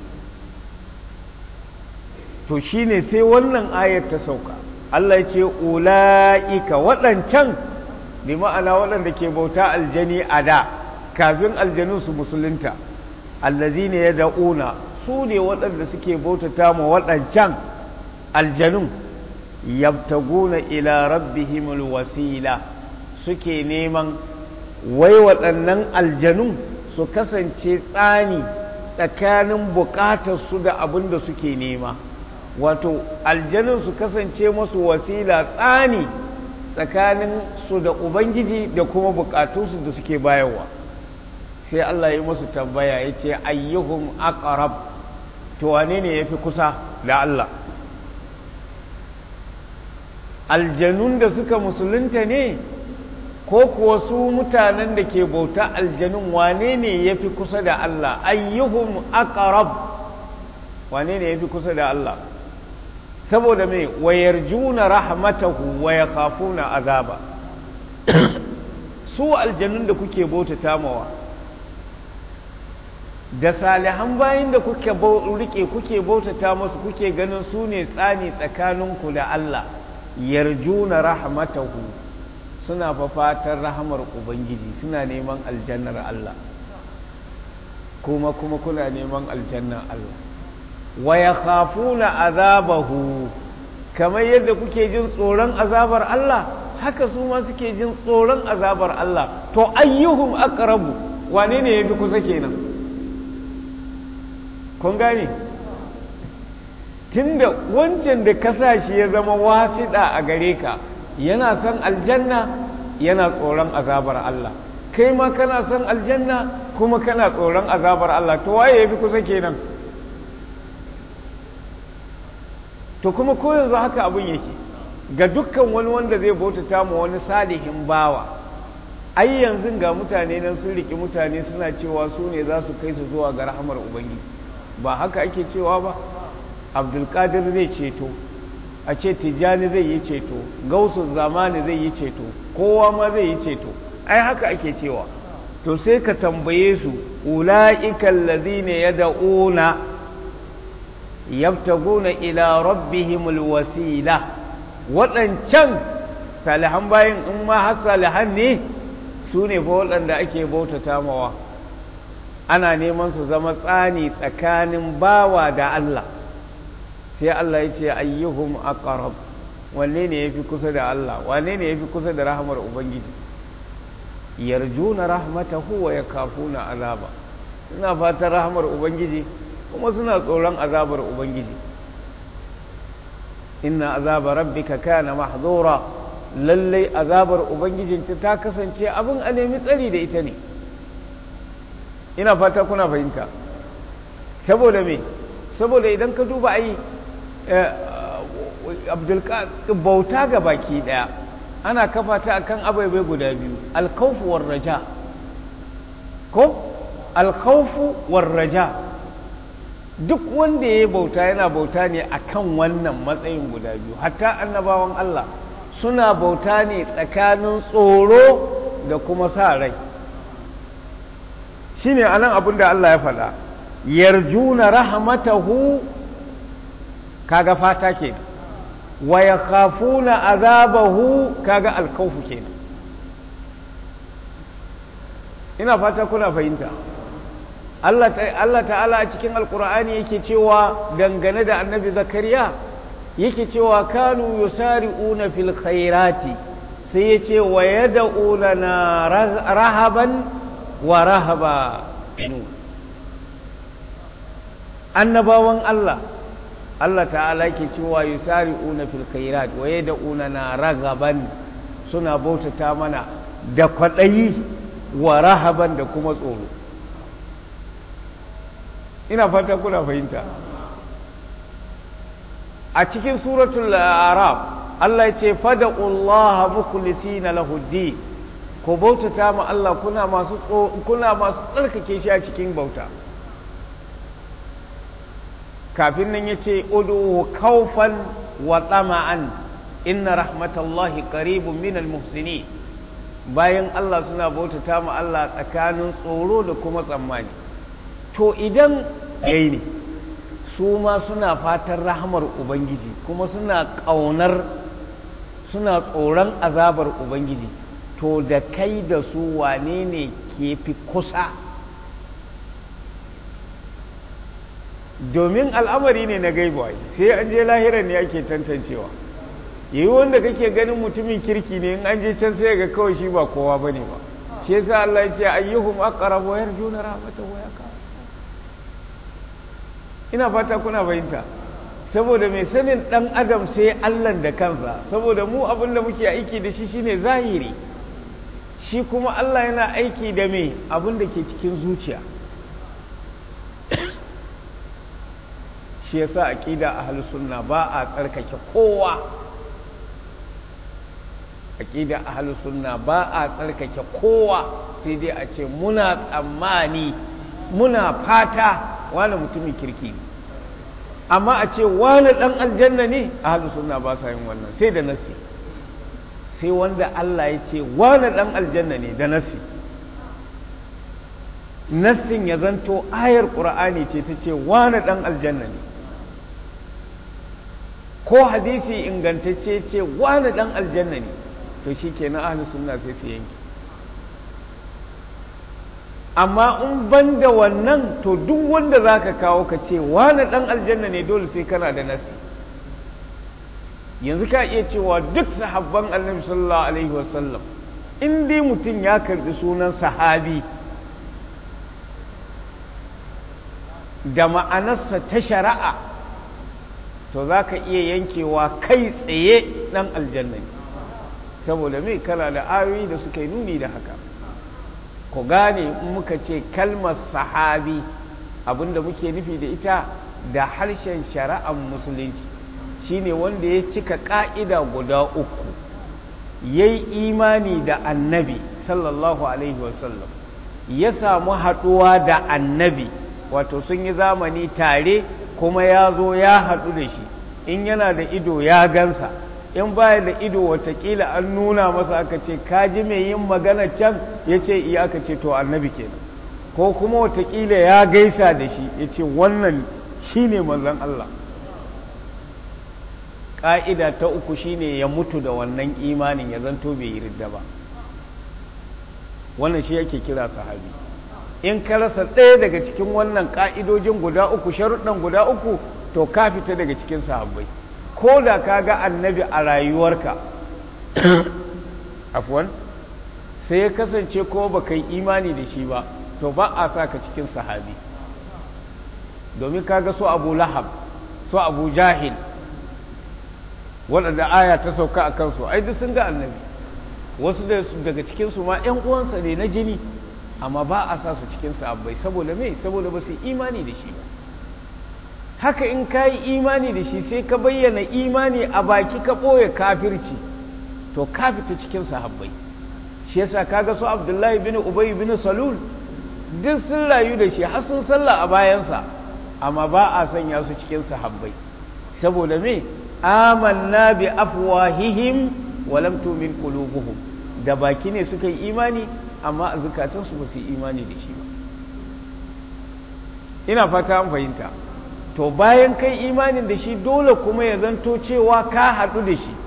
to shine sai wannan ayar ta sauka Allah ce ula'ika waɗancan bi ma'ana waɗanda ke bauta aljani a da kafin aljanun su musulunta allazi ne ya da'una su ne waɗanda suke bautata ma waɗancan aljanun yabtaguna ila rabbihimul wasila suke neman wai waɗannan aljanun su kasance tsani tsakanin buƙatarsu da abin da suke nema wato aljanun su kasance masu wasila tsani tsakanin su da ubangiji da kuma buƙatunsu da suke bayarwa sai Allah ya masu tambaya ya ce ayyuhum aqrab to wane ne ya fi kusa da Allah aljanun da suka musulunta ne ko kuwa su mutanen da ke bauta aljanun wane ne ya fi kusa da Allah ayyuhum aqrab wane ne ya fi kusa da Allah saboda mai wayar juna rahmatahu wa ya kafuna azaba su aljanun da kuke bauta tamawa da salihan bayan da kuke rike kuke bautata masu kuke ganin su ne tsani tsakaninku da Allah yarjuna rahmatahu suna fafatar rahamar ubangiji suna neman aljannar Allah kuma kuma kuna neman aljannar Allah wa yakhafuna azabahu kamar yadda kuke jin tsoron azabar Allah haka su ma suke jin tsoron azabar Allah to ayyuhum aqrabu wane ne yafi kusa kenan kun gane tunda wancan da ka sa shi ya zama wasiɗa a gare ka yana son aljanna yana tsoron azabar Allah kai ma kana son aljanna kuma kana tsoron azabar Allah to waye yafi kusa kenan to kuma ko yanzu haka abin yake ga dukkan wani wanda zai bautata ma wani salihin bawa ai yanzu ga mutane nan sun riki mutane suna cewa su ne za su kai su zuwa ga rahamar ubangiji ba haka ake cewa ba abdulkadir zai ceto a ce tijjani zai yi ceto gausu zamani zai yi ceto kowa ma zai yi ceto ai haka ake cewa to sai ka tambaye su ula'ikan lazina ya da'una yabtaguna ila rabbihimul wasila waɗancan salihan bayan in ma har salihan ne su ne fa waɗanda ake bautata mawa ana neman su zama tsani tsakanin bawa da Allah sai Allah ya ce ayyuhum aqrab wanne ne yafi kusa da Allah wanne ne yafi kusa da rahmar ubangiji yarjuna rahmatahu wa yakafuna azaba suna fatan rahmar ubangiji kuma suna tsoron azabar ubangiji inna azaba rabbika kana mahdura lallai azabar ubangijinta ta kasance abin a nemi tsari da ita ne ina fata kuna fahimta saboda me saboda idan ka duba ai abdulkadir bauta ga baki daya ana kafa ta akan abaibai guda biyu alkhawfu war raja ko alkhawfu war raja duk wanda ya bauta yana bauta ne akan wannan matsayin guda biyu hatta annabawan Allah suna bauta ne tsakanin tsoro da kuma sa rai shine anan abin da Allah ya faɗa yarjuna rahmatahu kaga fata kenan wa yakhafuna azabahu kaga alkhawfu kenan ina fata kuna fahimta Allah Allah ta'ala a cikin alkur'ani yake cewa dangane da annabi zakariya yake cewa kanu yusari'una fil khairati sai ya ce wa yad'una na rahaban wa rahaba annabawan Allah Allah ta'ala yake cewa yusari'una fil khairat wa yad'una na ragaban suna bautata mana da kwadayi wa rahaban da kuma tsoro ina fata kuna fahimta a cikin suratul arab Allah ya ce fada'ullaha mukhlisina lahu din ko bautata ma Allah kuna masu kuna masu tsarkake shi a cikin bauta kafin nan yace udu khawfan wa tama'an inna rahmatallahi qaribun minal muhsinin bayan Allah suna bautata ma Allah tsakanin tsoro da kuma tsammani to idan yayi ne su ma suna fatan rahamar ubangiji kuma suna ƙaunar suna tsoron azabar ubangiji to da kai da su wane ne ke fi kusa domin al'amari ne na gaibuwa sai an je lahirar ne ake tantancewa yi wanda kake ganin mutumin kirki ne in an je can sai ga kawai shi ba kowa bane ba shi yasa Allah ya ce ayyuhum aqrabu yarjuna rahmatahu wa yaqam ina fata kuna fahimta saboda mai sanin dan adam sai Allah da kansa saboda mu abin da muke aiki da shi shine zahiri shi kuma Allah yana aiki da me abin da ke cikin zuciya shi yasa aqida ahlus sunna ba a tsarkake kowa aqida ahlus sunna ba a tsarkake kowa sai dai a ce muna tsammani muna fata wani mutumin kirki amma a ce wani dan aljanna ne ahlus sunna ba sa yin wannan sai da nasi sai wanda Allah ya ce wani dan aljanna ne da nasi nassin ya zanto ayar qur'ani ce ta ce wani dan aljanna ne ko hadisi ingantacce ce wani dan aljanna ne to shi ke na ahalus sunna sai su yanki amma in ban da wannan to duk wanda za ka kawo ka ce wani dan aljanna ne dole sai kana da nasi yanzu ka iya cewa duk sahabban annabi sallallahu alaihi wasallam in dai mutum ya karbi sunan sahabi da ma'anarsa ta shari'a to za ka iya yankewa kai tsaye ɗan aljanna ne saboda mai kana da ayoyi da suka yi nuni da haka ku gane in muka ce kalmar sahabi abinda muke nufi da ita da harshen shari'ar musulunci shine wanda ya cika ƙa'ida guda uku ya yi imani da annabi sallallahu alaihi wasallam ya samu haɗuwa da annabi wato sun yi zamani tare kuma ya zo ya haɗu da shi in yana da ido ya gansa in baya da ido watakila an nuna masa aka ce kaji mai yin magana can ya ce iya aka ce to annabi kenan ko kuma watakila ya gaisa da shi ya ce wannan shi ne manzan Allah ƙa'ida ta uku shine ya mutu da wannan imanin ya zanto bai yi ridda ba wannan shi yake kira sahabi in ka rasa ɗaya daga cikin wannan ƙa'idojin guda uku sharuɗan guda uku to ka fita daga cikin sahabbai ko da ka ga annabi a rayuwarka afwan sai ya kasance ko ba kai imani da shi ba to ba a sa ka cikin sahabi domin ka ga su abu lahab su abu jahil waɗanda aya ta sauka a kansu ai duk sun ga annabi wasu daga cikinsu ma 'yan uwansa ne na jini amma ba a sa su cikin sahabbai saboda me saboda ba su imani da shi ba haka in ka yi imani da shi sai ka bayyana imani a baki ka ɓoye kafirci to ka fita cikin sahabbai shi yasa kaga su abdullahi bin ubay bin salul duk sun rayu da shi har sun sallah a bayansa amma ba a sanya su cikin sahabbai saboda me amanna bi afwahihim wa lam tu'min qulubuhum da baki ne suka yi imani amma a zukatansu ba su yi imani da shi ba ina fata an fahimta to bayan kai imanin da shi dole kuma ya zanto cewa ka haɗu da shi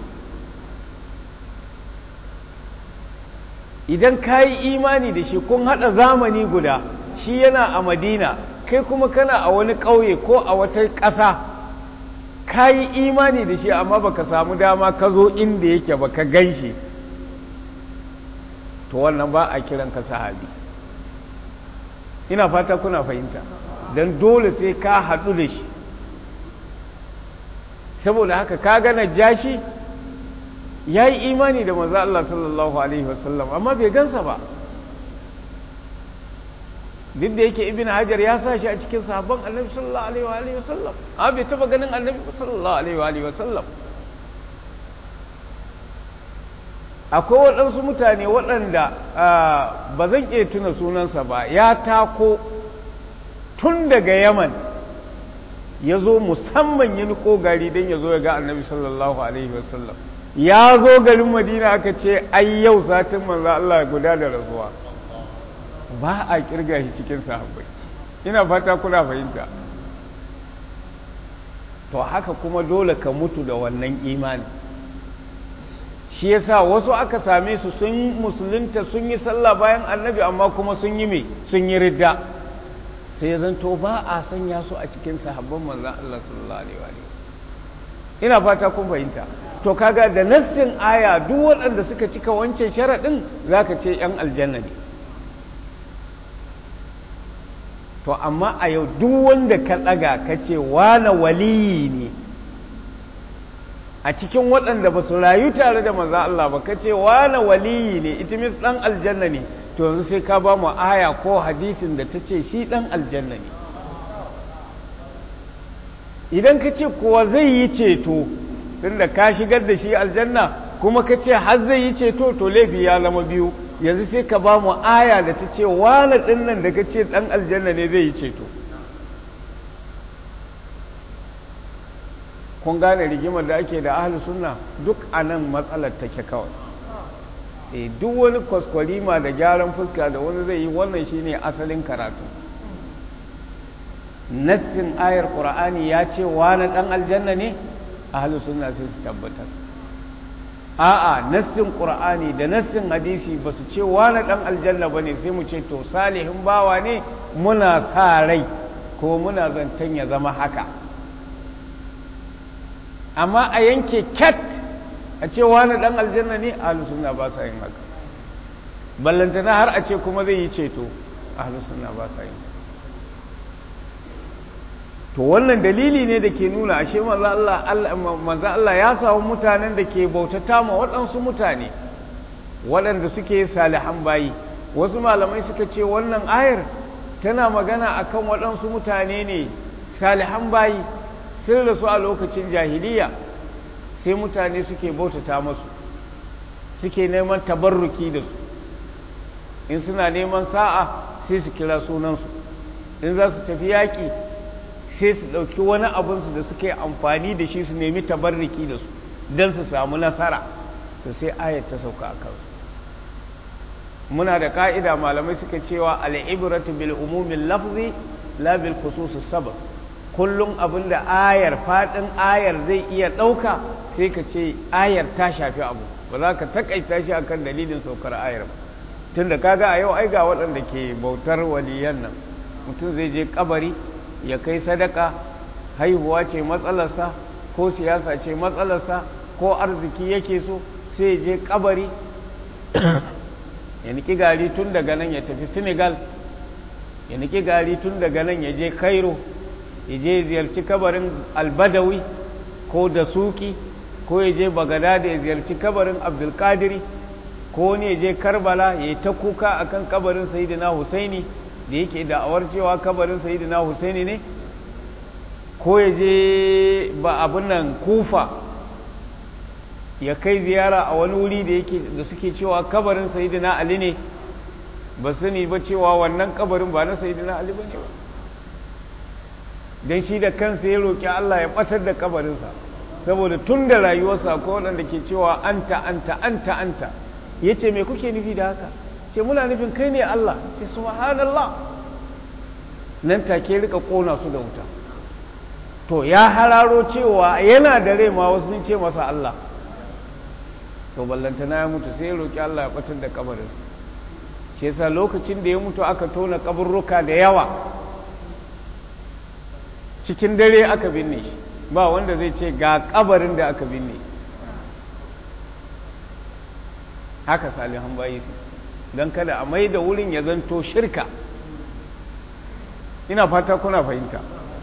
idan ka yi imani da shi kun haɗa zamani guda shi yana a madina kai kuma kana a wani ƙauye ko a wata ƙasa ka yi imani da shi amma baka samu dama ka zo inda yake ba ka gan shi to wannan ba a kiran ka sahabi ina fata kuna fahimta don dole sai ka haɗu da shi saboda haka ka gana jashi ya yi imani da maza Allah sallallahu Alaihi wasallam amma bai gansa ba duk da yake ibn hajar ya sa shi a cikin sahabban annabi sallallahu Alaihi wasallam amma bai taba ganin annabi sallallahu Alaihi wasallam akwai waɗansu mutane waɗanda ba zan iya tuna sunansa ba ya tako tun daga yaman ya zo musamman ya niko gari don ya zo ya ga annabi sallallahu alaihi wasallam ya zo garin madina aka ce ai yau satin manzo Allah guda da rasuwa ba a kirga shi cikin sahabbai ina fata kuna fahimta to haka kuma dole ka mutu da wannan imani shi yasa wasu aka same su sun musulunta sun yi sallah bayan annabi amma kuma sun yi me sun yi ridda sai zanto ba a sanya su a cikin sahabban manzan Allah sallallahu alaihi wa ina fata kun fahimta to kaga da nassin aya duk waɗanda suka cika wancan sharaɗin zaka ce yan aljanna ne to amma a yau duk wanda ka ɗaga ka ce wane waliyi ne a cikin waɗanda ba su rayu tare da manzan Allah ba ka ce wane waliyi ne itimis ɗan aljanna ne to yanzu sai ka ba mu aya ko hadisin da ta ce shi ɗan aljanna ne idan ka ce kuwa zai yi ceto tunda ka shigar da shi aljanna kuma ka ce har zai yi ceto to laifi ya zama biyu yanzu sai ka ba mu aya da ta ce wane ɗin nan da ka ce ɗan aljanna ne zai yi ceto kun gane rigimar da ake da ahli sunna duk a nan matsalar take kawai e duk wani kwaskwarima da gyaran fuska da wani zai yi wannan shine asalin karatu nassin ayar qur'ani ya ce wani dan aljanna ne ahli sunna sai su tabbatar a'a nassin qur'ani da nassin hadisi ba su ce wani dan aljanna bane sai mu ce to salihin bawa ne muna sa rai ko muna zantan ya zama haka amma a yanke cat a ce wani dan aljanna ne ahlus sunna ba sa yin haka ballantana har a ce kuma zai yi ceto ahlus sunna ba sa yin to wannan dalili ne da ke nuna ashe manzo Allah manzo Allah ya samu mutanen da ke bautata ma waɗansu mutane waɗanda suke salihan bayi wasu malamai suka ce wannan ayar tana magana akan waɗansu mutane ne salihan bayi sun rasu a lokacin jahiliya sai mutane suke bautata masu suke neman tabarruki da su in suna neman sa'a sai su kira sunansu in za su tafi yaƙi sai su ɗauki wani abinsu da suke amfani da shi su nemi tabarruki da su don su samu nasara to sai ayat ta sauka a kansu muna da ka'ida malamai suka cewa al'ibratu bil umumin lafzi la bil khususus sabab kullum abin da ayar faɗin ayar zai iya ɗauka sai ka ce ayar ta shafi abu ba za ka takaita shi akan dalilin saukar ayar ba tun da kaga a yau ai ga waɗanda ke bautar waliyan nan mutum zai je kabari ya kai sadaka haihuwa ce matsalarsa ko siyasa ce matsalarsa ko arziki yake so sai je kabari ya niki gari tun daga nan ya tafi senegal ya niki gari tun daga nan ya je cairo ya je ziyarci kabarin albadawi ko da suki ko ya je bagada da ya ziyarci kabarin abdulkadiri ko ne ya je karbala ya yi ta kuka akan kabarin sayidina husaini da yake da'awar cewa kabarin sayidina husaini ne ko ya je ba abin nan kufa ya kai ziyara a wani wuri da yake da suke cewa kabarin sayidina ali ne ba sani ba cewa wannan kabarin ba na sayidina ali ba ne ba don shi da kansa ya roƙi Allah ya ɓatar da kabarinsa saboda tun da rayuwarsa ko waɗanda ke cewa anta anta anta anta ya ce me kuke nufi da haka ce muna nufin kai ne Allah ce subhanallah nan take rika kona su da wuta to ya hararo cewa yana da rai ma wasu sun ce masa Allah to ballantana ya mutu sai ya roki Allah ya batar da kabarin shi yasa lokacin da ya mutu aka tona kaburruka da yawa cikin dare aka binne shi ba wanda zai ce ga kabarin da aka binne haka salihan bayi su don kada a mai da wurin ya zanto shirka ina fata kuna fahimta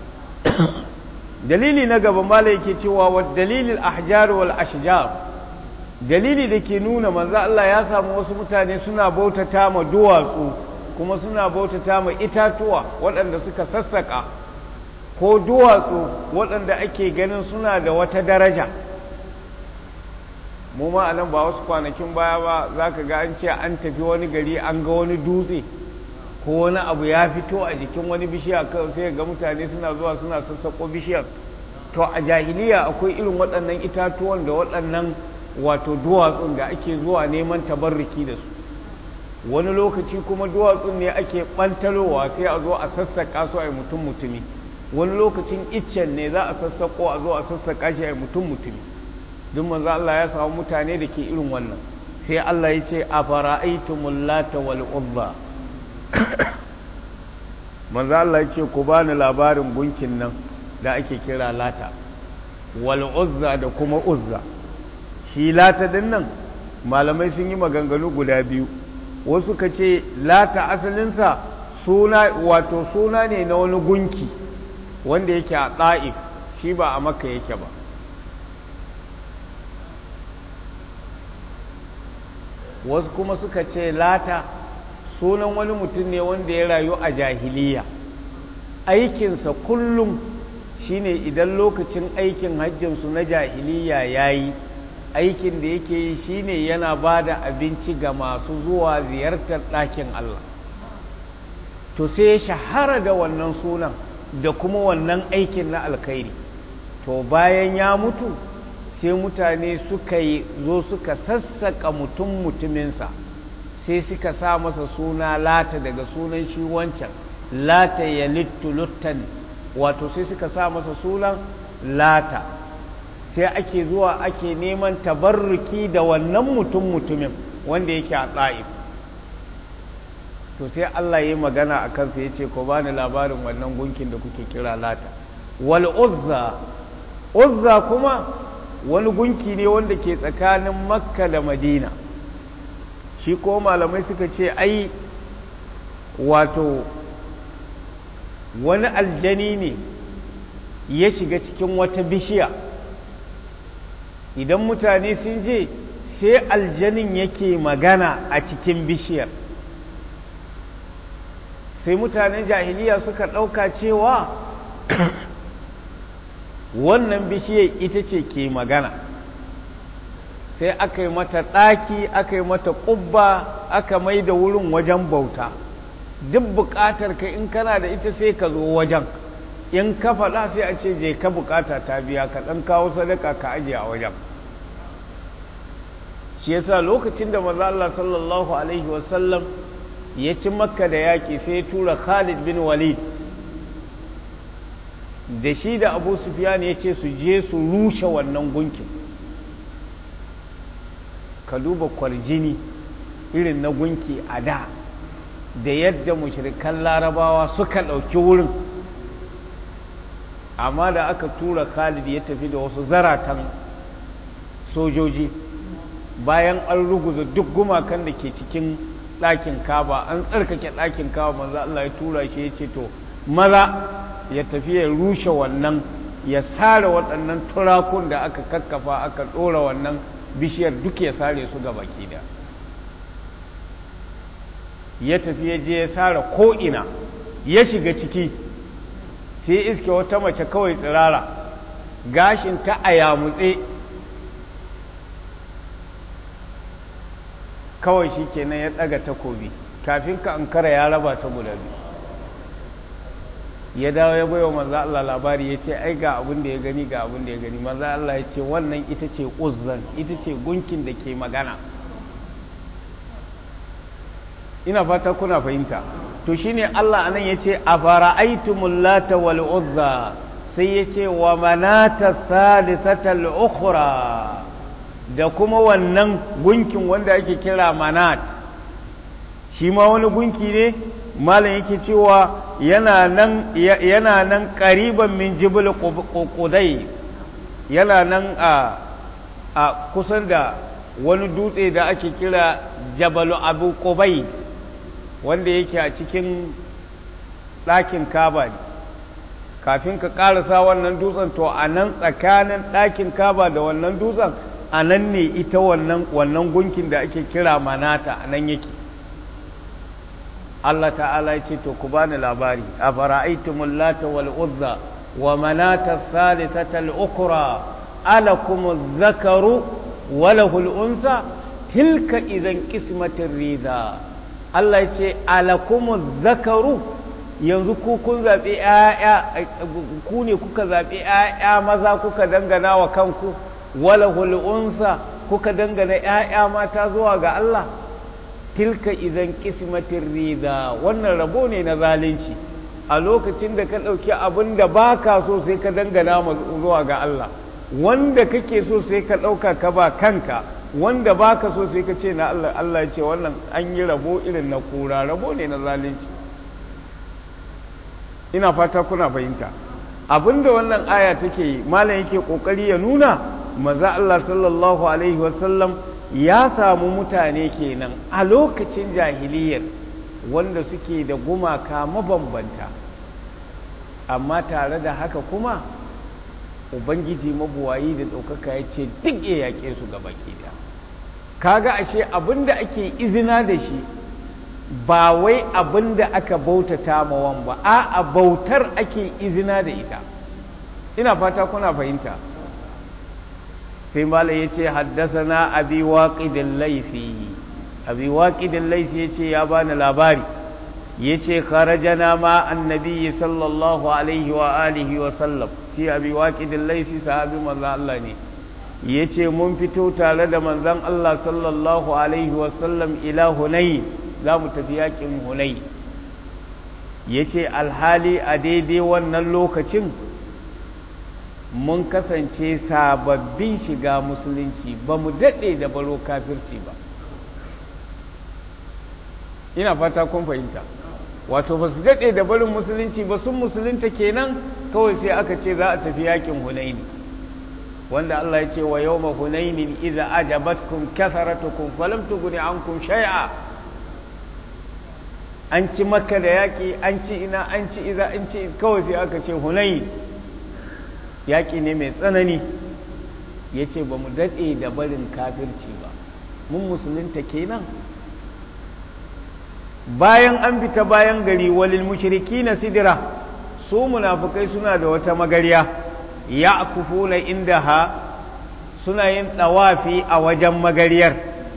dalili na gaba mala yake cewa wa dalilin ahjar wal ashjar dalili da ke nuna manzo Allah ya samu wasu mutane suna bautata ma duwatsu kuma suna bautata ma itatuwa waɗanda suka sassaka ko duwatsu waɗanda ake ganin suna da wata daraja mu ma anan ba wasu kwanakin baya ba za ka ga an ce an tafi wani gari an ga wani dutse ko wani abu ya fito a jikin wani bishiya sai ga mutane suna zuwa suna sassaƙo bishiyar to a jahiliya akwai irin waɗannan itatuwan da waɗannan wato duwatsun da ake zuwa neman tabarriki da su wani lokaci kuma duwatsun ne ake ɓantalowa sai a zo a sassaƙa su a mutum mutumi wani lokacin iccen ne za a sassaƙo a zo a sassaƙa shi a mutum mutumi duk manzo Allah ya samu mutane da ke irin wannan sai Allah ya ce a fara'aitumul lata wal uzza manzo Allah ya ce ku bani labarin gunkin nan da ake kira lata wal uzza da kuma uzza shi lata din nan malamai sun yi maganganu guda biyu wasu ka ce lata asalinsa suna wato suna ne na wani gunki wanda yake a ɗa'if shi ba a makka yake ba wasu kuma suka ce lata sunan wani mutum ne wanda ya rayu a jahiliya aikinsa kullum shine idan lokacin aikin hajjinsu na jahiliya ya yi aikin da yake yi shine yana ba da abinci ga masu zuwa ziyartar ɗakin Allah to sai ya shahara da wannan sunan da kuma wannan aikin na alkhairi to bayan ya mutu sai mutane suka yi zo suka sassaka mutum mutuminsa sai suka sa masa suna lata daga sunan shi wancan lata ya luttan wato sai suka sa masa sunan lata sai ake zuwa ake neman tabarruki da wannan mutum mutumin wanda yake a tsa'if to sai Allah ya yi magana a kansa ya ce ko bani labarin wannan gunkin da kuke kira lata wal uzza uzza kuma wani gunki ne wanda ke tsakanin makka da madina shi ko malamai suka ce ai wato wani aljani ne ya shiga cikin wata bishiya idan mutane sun je sai aljanin yake magana a cikin bishiyar sai mutanen jahiliya suka ɗauka cewa wannan bishiyar ita ce ke magana sai aka yi mata ɗaki aka yi mata ƙubba aka mai da wurin wajen bauta duk buƙatar ka in kana da ita sai ka zo wajen in ka faɗa sai a ce je ka buƙata ta biya ka ɗan kawo sadaka ka ajiye a wajen shi yasa lokacin da maza Allah sallallahu alaihi wasallam ya ci makka da yaƙi sai ya tura Khalid bin Walid da shi da Abu Sufyan ya ce su je su rushe wannan gunkin ka duba kwarjini irin na gunki a da da yadda mushrikan larabawa suka ɗauki wurin amma da aka tura Khalid ya tafi da wasu zaratan sojoji bayan an ruguza duk gumakan da ke cikin ɗakin kaba an tsarkake ɗakin kaba manzo Allah ya tura shi ya ce to maza ya tafi ya rushe wannan ya sare waɗannan turakun da aka kakkafa aka ɗora wannan bishiyar duk ya sare su ga baki da ya tafi ya je ya sare ko'ina ya shiga ciki sai iske wata mace kawai tsirara gashin ta a yamutse kawai shi kenan ya ɗaga takobi kafin ka ankara ya raba ta guda biyu ya dawo ya baiwa manzo Allah labari ya ce ai ga abin da ya gani ga abin da ya gani manzo Allah ya ce wannan ita ce uzzan ita ce gunkin da ke magana ina fata kuna fahimta to shine Allah anan yace afara'aytumul lata wal uzza sai yace wa manata thalithata al ukhra da kuma wannan gunkin wanda ake kira manat shi ma wani gunki ne malam yake cewa yana nan yana nan qariban min jibal qudai yana nan a a kusan da wani dutse da ake kira jabalu abu qubayd wanda yake a cikin ɗakin kaba ne kafin ka ƙarasa wannan dutsen to a nan tsakanin ɗakin kaba da wannan dutsen a nan ne ita wannan wannan gunkin da ake kira manata a nan yake Allah ta'ala ya ce to ku bani labari a fara'aitumul lata wal uzza wa manata thalithata al ukra alakum zakaru wa lahul unsa tilka idan qismatir rida Allah ya ce alakumu zakaru yanzu ku kun zaɓi ‘ya'ya ku ne kuka zaɓi ‘ya'ya maza kuka dangana wa kanku wala hulunsa kuka dangana ‘ya'ya mata zuwa ga Allah tilka idan kismatin rida wannan rabo ne na zalunci a lokacin da ka ɗauki abin da ba ka so sai ka dangana zuwa ga Allah wanda kake so sai ka ɗauka ka ba kanka wanda baka so sai ka ce na Allah Allah ya ce wannan an yi rabo irin na kura rabo ne na zalunci ina fata kuna fahimta abinda wannan aya take malam yake kokari ya nuna maza Allah sallallahu alaihi wasallam ya samu mutane kenan a lokacin jahiliyar wanda suke da gumaka mabambanta amma tare da haka kuma ubangiji mabuwayi da ɗaukaka ya ce duk ya yaƙe su gaba da kaga ashe abinda ake izina da shi ba wai abinda aka bautata mawan ba a bautar ake izina da ita ina fata kuna fahimta sai mala ya ce haddasa na abi waƙidin laifi abi waƙidin laifi ya ce ya bani labari ya ce kharajana ma annabi sallallahu alaihi wa alihi wa sallam shi abi waƙidin laifi sahabi manzan Allah ne ya ce mun fito tare da manzan Allah sallallahu alaihi wa sallam ila hunai za mu tafi yakin hunai ya ce alhali a daidai wannan lokacin mun kasance sababbin shiga musulunci ba mu daɗe da baro kafirci ba ina fata kun fahimta wato ba su daɗe da barin musulunci ba sun musulunta kenan kawai sai aka ce za a tafi yakin hunaini wanda Allah ya ce wa yau ma hunainin iza ajabatkum kasaratukum falam tughni ankum shay'a an ci makka da yaƙi an ci ina an ci iza an ci kawai sai aka ce hunain yaƙi ne mai tsanani ya ce ba mu daɗe da barin kafirci ba mun musulunta kenan bayan an fita bayan gari walil mushriki na sidira su munafukai suna da wata magariya ya kufuna inda ha suna yin ɗawafi a wajen magariyar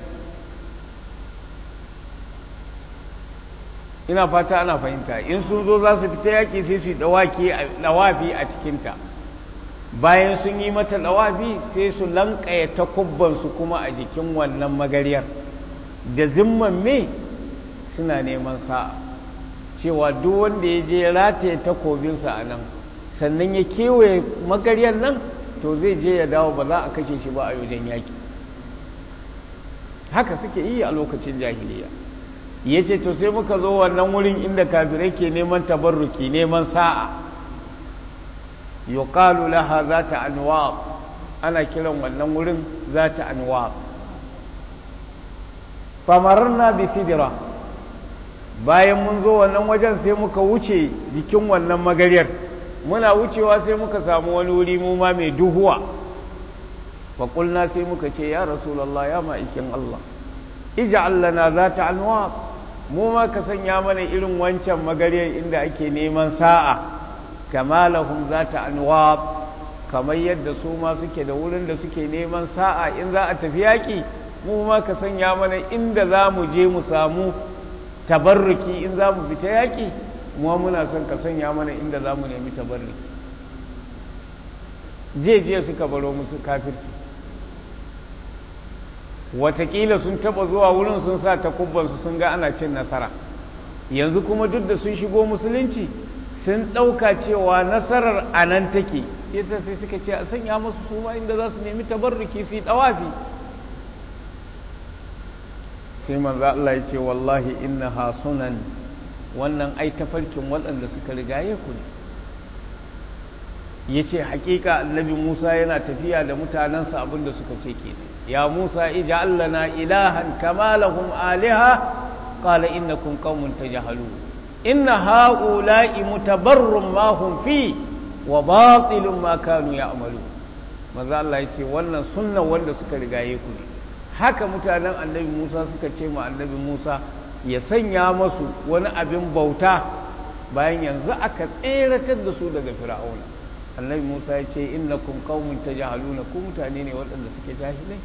ina fata ana fahimta in sun zo za su fita yaƙi sai su yi ɗawafi a cikinta bayan sun yi mata ɗawafi sai su lanƙaya takubbansu kuma a jikin wannan magariyar da zimman me suna neman sa'a cewa duk wanda ya je rataye takobinsa a nan sannan ya kewaye magariyar nan to zai je ya dawo ba za a kashe shi ba a wajen yaƙi haka suke yi a lokacin jahiliya ya ce to sai muka zo wannan wurin inda kafirai ke neman tabarruki neman sa'a yuqalu laha zata anwab ana kiran wannan wurin zata anwab famararna bi sidra bayan mun zo wannan wajen sai muka wuce jikin wannan magariyar muna wucewa sai muka samu wani wuri mu ma mai duhuwa faƙulna sai muka ce ya rasulallah ya ma'aikin Allah ija'al lana zata anwab mu ma ka sanya mana irin wancan magariyar inda ake neman sa'a kama lahum zata anwab kamar yadda su ma suke da wurin da suke neman sa'a in za a tafi yaƙi mu ma ka sanya mana inda za mu je mu samu tabarruki in za mu fita yaƙi mu muna son ka sanya mana inda za mu nemi tabarruki je je suka baro musu kafirci watakila sun taba zuwa wurin sun sa takubbansu sun ga ana cin nasara yanzu kuma duk da sun shigo musulunci sun ɗauka cewa nasarar a nan take yasa sai suka ce a sanya musu su ma inda za su nemi tabarruki su yi ɗawafi sai manzo Allah ya ce wallahi innaha sunan wannan ai tafarkin waɗanda suka rigaye ku ne ya ce hakika annabi Musa yana tafiya da mutanensa abinda suka ce ke ya Musa ija allana ilahan kama lahum aliha qala innakum qaumun tajhalun inna haula'i mutabarrum ma hum fi wa batilun ma kanu ya'malu manzo Allah ya ce wannan sunnan wanda suka rigaye ku ne haka mutanen annabi Musa suka ce ma annabi Musa ya sanya masu wani abin bauta bayan yanzu aka tseratar da su daga fir'auna annabi Musa ya ce innakum qaumun tajhaluna ku mutane ne waɗanda suke jahilai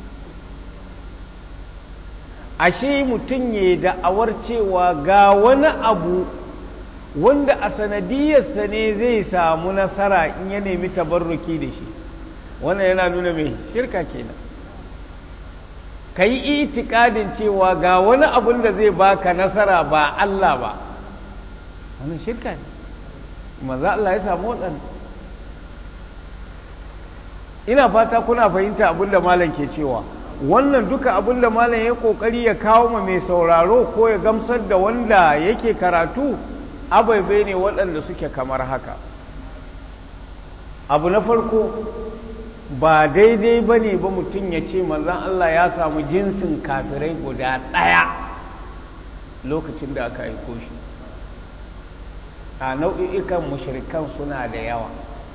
ashe mutum ya da'awar cewa ga wani abu wanda a sanadiyarsa ne zai samu nasara in ya nemi tabarruki da shi wannan yana nuna mai shirka kenan ka yi itikadin cewa ga wani abun da zai baka nasara ba Allah ba wannan shirka ne maza Allah ya samu waɗanda ina fata kuna fahimta abin da malam ke cewa wannan duka abin da malam ya kokari ya kawo ma mai sauraro ko ya gamsar da wanda yake karatu abaibai ne waɗanda suke kamar haka abu na farko ba daidai ba ne ba mutum ya ce manzan Allah ya samu jinsin kafirai guda ɗaya lokacin da aka aiko shi a nau'i'ikan mushrikan suna da yawa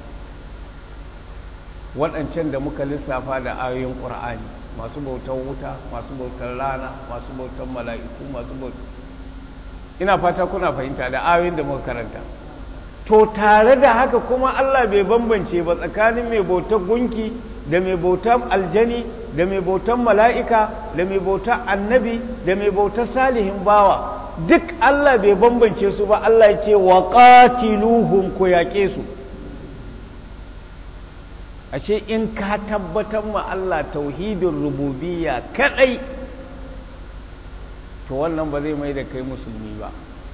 waɗancan da muka lissafa da ayoyin ƙur'ani masu bautar wuta masu bautar rana masu bautar mala'iku masu bautar ina fata kuna fahimta da ayoyin da muka karanta to tare da haka kuma Allah bai bambance ba tsakanin mai bautar gunki da mai bautar aljani da mai bautar mala'ika da mai bautar annabi da mai bautar salihin bawa duk Allah bai bambance su ba Allah ya ce wa qatiluhum ku yaƙe su ashe in ka tabbatar ma Allah tauhidin rububiyya kadai to wannan ba zai mai da kai musulmi ba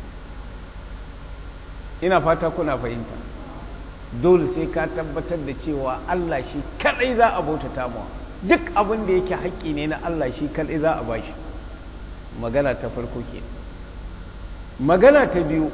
ina fata kuna fahimta dole sai ka tabbatar da cewa Allah shi kadai za a bautata mawa duk abin da yake haƙƙi ne na Allah shi kadai za a bashi magana ta farko ke magana ta biyu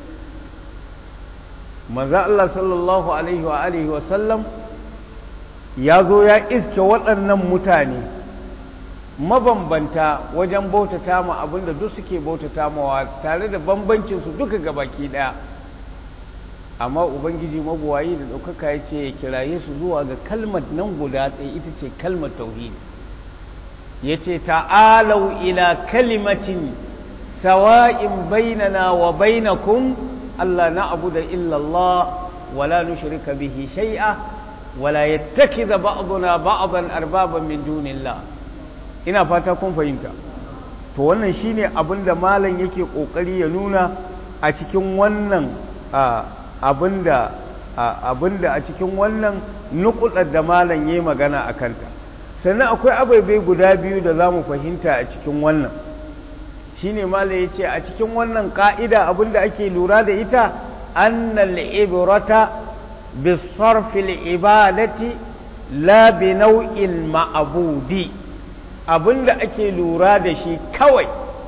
maza Allah sallallahu alaihi wa alihi wa sallam ya zo ya iske waɗannan mutane mabambanta wajen bautata ma abinda duk suke bautata mawa tare da bambancinsu duka gabaki ɗaya amma ubangiji mabuwayi da ɗaukaka ya ce ya kiraye su zuwa ga kalmar nan guda ɗaya ita ce kalmar tauhidi ya ce ta'alau ila kalimatin sawa'in bainana wa bainakum Allah na abu da illallah wala nushrika bihi shai'a wala yattakiza ba'duna ba'dan arbaban min dunillah ina fata kun fahimta to wannan shine abin da malam yake kokari ya nuna a cikin wannan abinda abinda a cikin wannan nukudar da malam yayi magana a kanta sannan akwai abaibai guda biyu da zamu fahimta a cikin wannan shine malam yace a cikin wannan ka'ida abinda ake lura da ita annal ibrata bisarfil ibadati la bi nau'il ma'budi abinda ake lura da shi kawai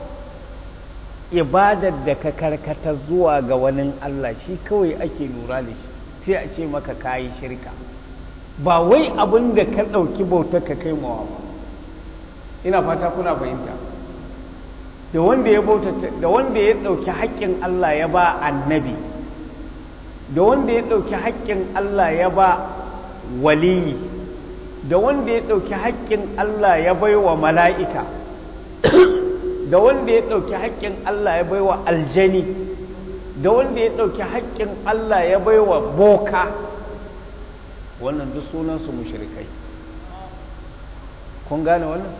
ibadar da ka karkata zuwa ga wani Allah shi kawai ake lura da shi sai a ce maka kayi shirka ba wai abin da ka ɗauki bautar ka kai mawa ba ina fata kuna fahimta da wanda ya bautata da wanda ya ɗauki haƙƙin Allah ya ba annabi da wanda ya ɗauki haƙƙin Allah ya ba waliyi da wanda ya ɗauki haƙƙin Allah ya bai wa mala'ika da wanda ya ɗauki haƙƙin Allah ya bai wa aljani da wanda ya ɗauki haƙƙin Allah ya bai wa boka wannan duk sunansu mushrikai kun gane wannan?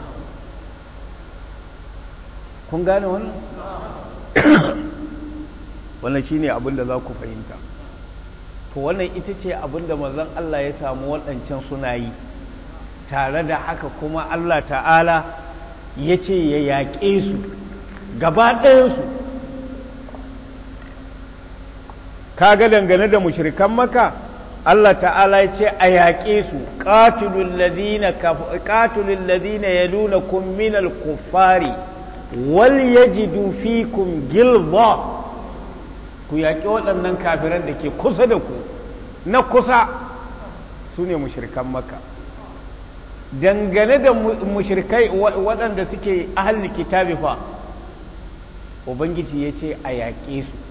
kun gane wannan? wannan shi ne abinda za ku fahimta to wannan ita ce abinda mazan Allah ya samu waɗancan suna yi tare da haka kuma Allah ta'ala ya ce ya yaƙe su gaba ɗayansu kaga dangane da mushrikan maka Allah ta'ala ya ce a yaƙe su qatilul ladina qatilul ladina yalunakum minal kuffari wal yajidu fikum gilza ku yaƙi waɗannan kafiran da ke kusa da ku na kusa su ne mushrikan maka dangane da mushrikai waɗanda suke ahalli kitabi fa ubangiji ya ce a yaƙe su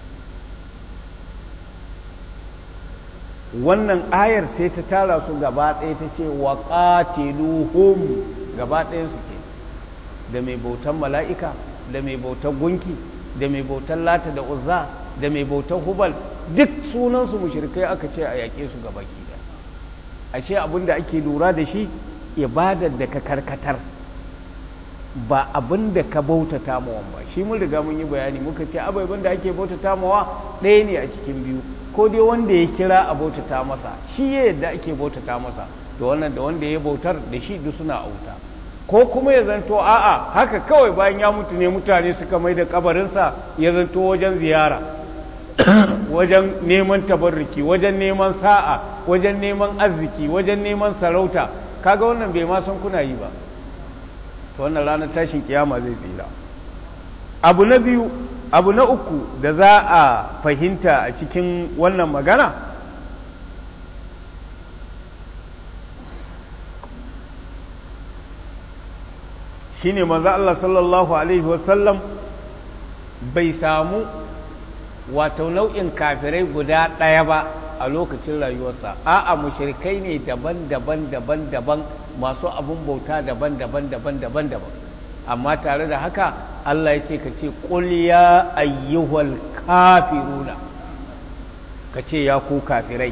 wannan ayar sai ta tara su gaba ɗaya ta ce wa ƙatiluhum gaba ɗaya suke da mai bautan mala'ika da mai bautan gunki da mai bautan lata da uzza da mai bautan hubal duk sunansu mushrikai aka ce a yaƙe su gaba ki ashe abin da ake lura da shi ibadar da ka karkatar ba abin da ka bautata mawa ba shi mun riga mun yi bayani muka ce ababen da ake bautata mawa ɗaya ne a cikin biyu ko dai wanda ya kira a bautata masa shi ya yadda ake bautata masa da wannan da wanda ya bautar da shi duk suna auta ko kuma ya zanto a'a haka kawai bayan ya mutu ne mutane suka mai da kabarinsa ya zanto wajen ziyara wajen neman tabarruki wajen neman sa'a wajen neman arziki wajen neman sarauta kaga wannan bai ma san kuna yi ba to wannan ranar tashin kiyama zai tsira abu na biyu abu na uku da za a fahimta a cikin wannan magana shine manzo Allah sallallahu alaihi wasallam bai samu wato nau'in kafirai guda ɗaya ba a lokacin rayuwarsa a'a mushrikai ne daban-daban daban-daban masu abun bauta daban-daban daban-daban daban amma tare da haka Allah ya ce ka ce qul ya ayyuhal kafiruna ka ce ya ku kafirai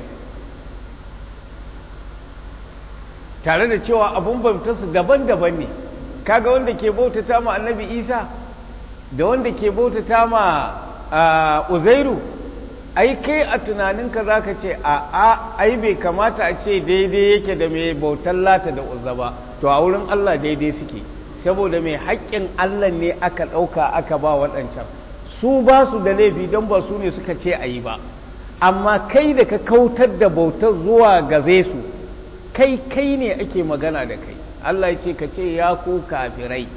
tare da cewa abun bautarsu daban-daban ne kaga wanda ke bautata ma annabi Isa da wanda ke bautata ma uzairu ai kai a tunaninka za ka ce a a ai bai kamata a ce daidai yake da mai bautar lata da uzza ba to a wurin Allah daidai suke saboda mai haƙƙin Allah ne aka ɗauka aka ba waɗancan su ba su da laifi don ba su ne suka ce a yi ba amma kai da ka kautar da bautar zuwa gaze su kai kai ne ake magana da kai Allah ya ce ka ce ya ku kafirai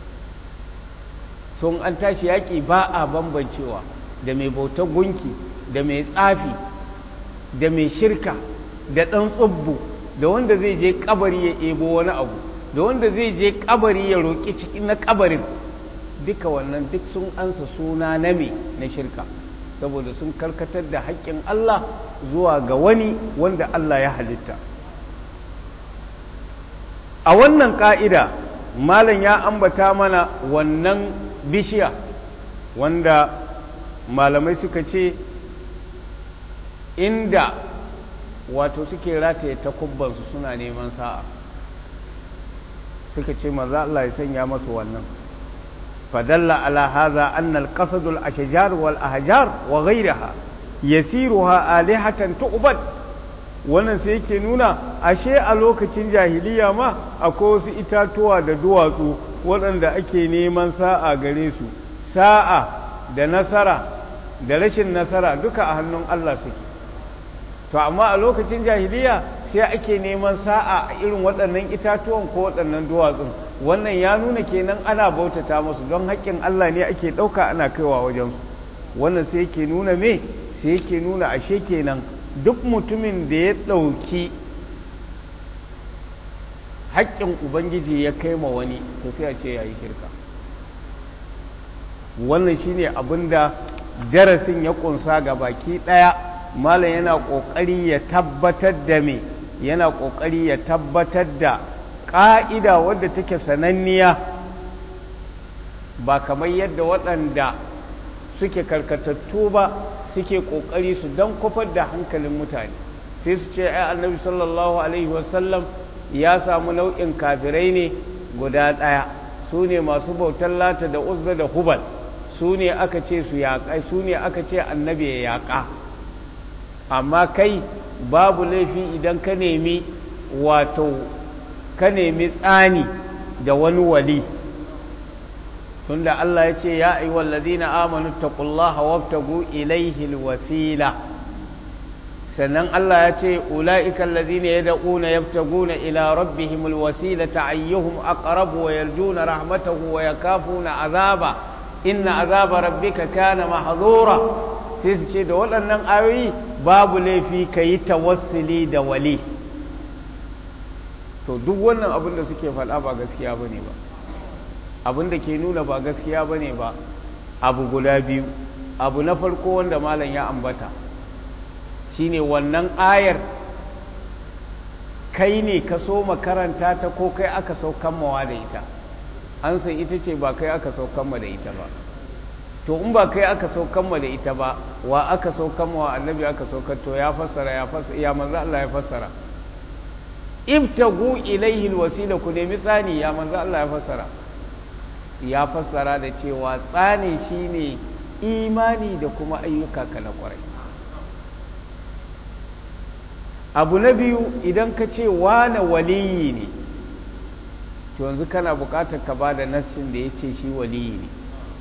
sun an tashi yaƙi ba a bambancewa da mai bautar gunki da mai tsafi da mai shirka da ɗan tsubbu da wanda zai je kabari ya ebo wani abu da wanda zai je kabari ya roƙi cikin na kabarin duka wannan duk sun ansa suna na me na shirka saboda sun karkatar da haƙƙin Allah zuwa ga wani wanda Allah ya halitta a wannan ƙa'ida malam ya ambata mana wannan bishiya wanda malamai suka ce inda wato suke rataye takubbansu suna neman sa'a suka ce maza Allah ya sanya masu wannan fadalla ala haza annal qasadul ashjar wal ahjar wa ghayraha yasiruha alihatan tu'bad wannan sai yake nuna ashe a lokacin jahiliya ma akwai wasu itatuwa da duwatsu waɗanda ake neman sa'a gare su sa'a da nasara da rashin nasara duka a hannun Allah suke to amma a lokacin jahiliya sai ake neman sa'a a irin waɗannan itatuwan ko waɗannan duwatsun wannan ya nuna kenan ana bautata musu don haƙƙin Allah ne ake ɗauka ana kaiwa wajensu wannan sai yake nuna me sai yake nuna ashe kenan duk mutumin da ya ɗauki haƙƙin ubangiji ya kai ma wani to sai a ce ya yi shirka wannan shine abin da darasin ya ƙunsa ga baki ɗaya malam yana ƙoƙari ya tabbatar da me yana ƙoƙari ya tabbatar da ƙa'ida wadda take sananniya ba kamar yadda waɗanda suke karkatattu ba suke ƙoƙari su don kofar da hankalin mutane sai su ce ai annabi sallallahu alaihi wasallam ya samu nau'in kafirai ne guda ɗaya su ne masu bautar lata da uzza da hubal su ne aka ce su yaƙa su ne aka ce annabi ya yaƙa amma kai babu laifi idan ka nemi wato ka nemi tsani da wani wali tunda Allah ya ce ya ayyuhal ladina amanu taqullaha wabtagu ilayhi alwasila sannan Allah ya ce ulaika alladhina yad'una yabtaguna ila rabbihim alwasilata ayyuhum aqrabu wa yarjuna rahmatahu wa yakafuna azaba inna azaba rabbika kana mahdhura sai su ce da waɗannan ayoyi babu laifi kayi tawassuli da wali to duk wannan abin da suke faɗa ba gaskiya bane ba abin da ke nuna ba gaskiya ba ne ba abu guda biyu abu na farko wanda malam ya ambata shine wannan ayar kai ne ka so makaranta ta ko kai aka saukan mawa da ita an san ita ce ba kai aka saukan ma da ita ba to in ba kai aka saukan ma da ita ba wa aka saukan mawa annabi aka saukar to ya fassara ya fassara ya manzo Allah ya fassara ibtagu ilaihi alwasila ku nemi tsani ya manzo Allah ya fassara ya fassara da cewa tsane shine imani da kuma ayyuka kana kwarai abu na biyu idan ka ce wane waliyi ne to yanzu kana bukatar ka ba da nassin da ya ce shi waliyi ne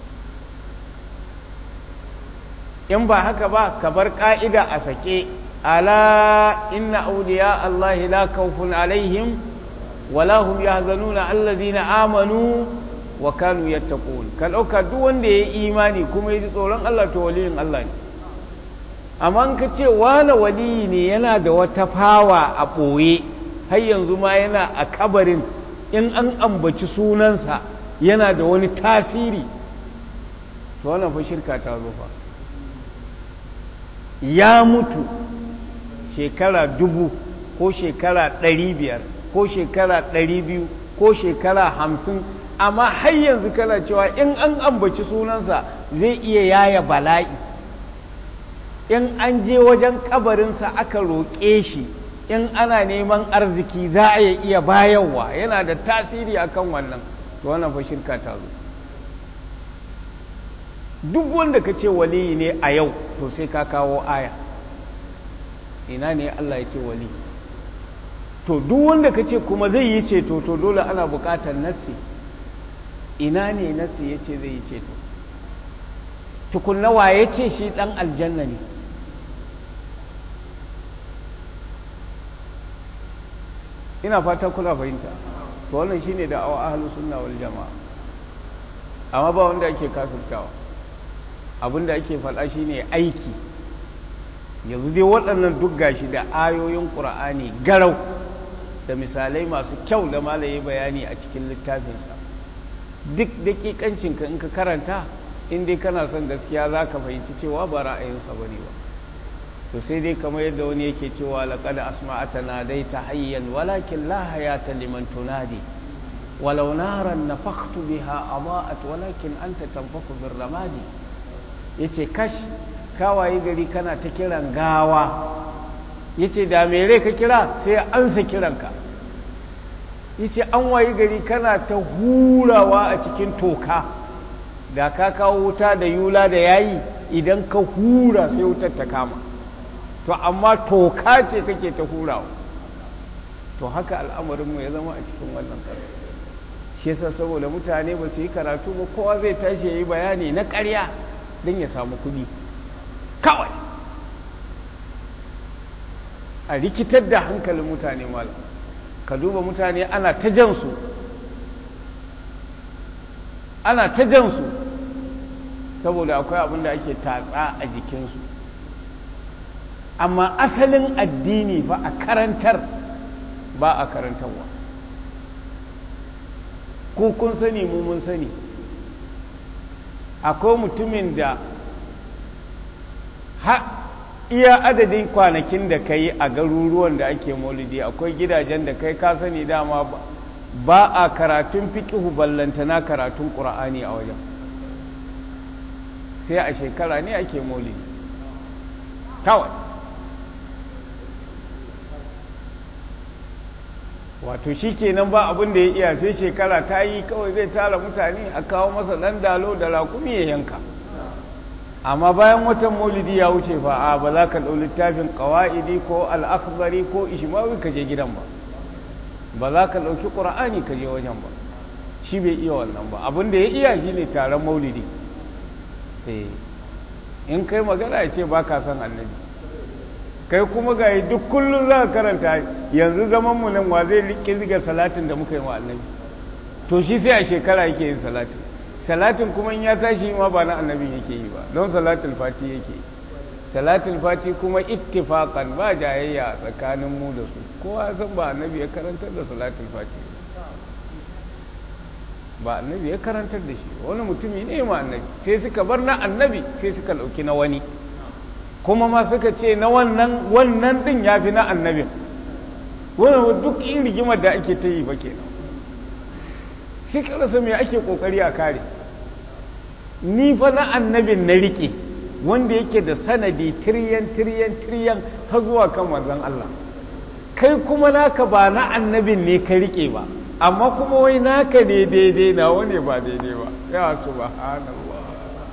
in ba haka ba ka bar ka'ida a sake ala inna auliya Allah la khawfun alaihim wala hum yahzanuna alladhina amanu wa kanu yattaqun ka dauka duk wanda yayi imani kuma yaji tsoron Allah to waliyin Allah ne amma in ka ce wani waliyi ne yana da wata fawa a boye har yanzu ma yana a kabarin in an ambaci sunansa yana da wani tasiri to wannan fa shirka ta zo fa ya mutu shekara dubu ko shekara ɗari biyar ko shekara ɗari biyu ko shekara hamsin amma har yanzu kana cewa in an ambaci sunansa zai iya yaya bala'i in an je wajen kabarinsa aka roƙe shi in ana neman arziki za a iya bayarwa yana da tasiri akan wannan to wannan fa shirka ta zo duk wanda ka ce waliyi ne a yau to sai ka kawo aya ina ne Allah ya ce wali to duk wanda ka ce kuma zai yi ceto to dole ana buƙatar nassi ina ne nassi ya ce zai yi ceto tukunna wa ya ce shi ɗan aljanna ne ina fata kuna fahimta to wannan shine da awa ahlus sunna wal jamaa amma ba wanda ake kafirtawa abinda ake faɗa shine aiki yanzu dai waɗannan duk gashi da ayoyin ƙur'ani garau da misalai masu kyau da malaye bayani a cikin littafinsa duk daƙiƙancinka in ka karanta in dai kana son gaskiya za ka fahimci cewa ba ra'ayinsa ba ne ba to sai dai kamar yadda wani yake cewa laƙad asma'ata na dai ta hayyan walakin la hayata liman tunadi walau naran nafakhtu biha adaat walakin anta tanfaku bir ramadi yace kash kawaye gari kana ta kiran gawa yace da mere ka kira sai ansa kiranka yace an waye gari kana ta hurawa a cikin toka da ka kawo wuta da yula da yayi idan ka hura sai wutar ta kama to amma toka ce kake ta hurawa to haka al'amarinmu ya zama a cikin wannan ƙasa shi yasa saboda mutane ba su yi karatu ba kowa zai tashi ya yi bayani na ƙarya don ya samu kuɗi kawai a rikitar da hankalin mutane malam ka duba mutane ana ta jansu ana ta jansu saboda akwai abin da ake tatsa a jikinsu amma asalin addini fa a karantar ba a karantarwa ko kun sani mu mun sani akwai mutumin da ha iya adadin kwanakin da ka yi a garuruwan da ake maulidi akwai gidajen da kai ka sani dama ba a karatun fiƙihu ballantana karatun ƙura'ani a wajen sai a shekara ne ake maulidi kawai wato shi kenan ba abin da ya iya sai shekara ta yi kawai zai tara mutane a kawo masa ɗan dalo da rakumi ya yanka amma bayan watan maulidi ya wuce fa a ba za ka ɗau littafin ƙawa'idi ko al'akbari ko ishmawi ka je gidan ba ba za ka ɗauki ƙura'ani ka je wajen ba shi bai iya wannan ba abin da ya iya shi ne taron maulidi in kai magana ya ce ba ka son annabi kai kuma ga duk kullum za ka karanta yanzu zaman mu nan wa zai kirga salatin da muka yi wa annabi to shi sai a shekara yake yin salatin salatin kuma in ya tashi ma ba na annabin yake yi ba don salatul fati yake yi salatul fati kuma ittifaqan ba jayayya tsakanin mu da su kowa san ba annabi ya karantar da salatul fati ba annabi ya karantar da shi wani mutumi ne ma annabi sai suka bar na annabi sai suka dauki na wani kuma ma suka ce na wannan wannan din yafi na annabin wannan duk in rigimar da ake ta yi ba kenan sai ka rasa me ake kokari a kare ni fa na annabin na rike wanda yake da sanadi tiryan tiryan tiryan har zuwa kan manzon Allah kai kuma naka ba na annabin ne ka rike ba amma kuma wai naka ne daidai na wane ba daidai ba ya subhanallah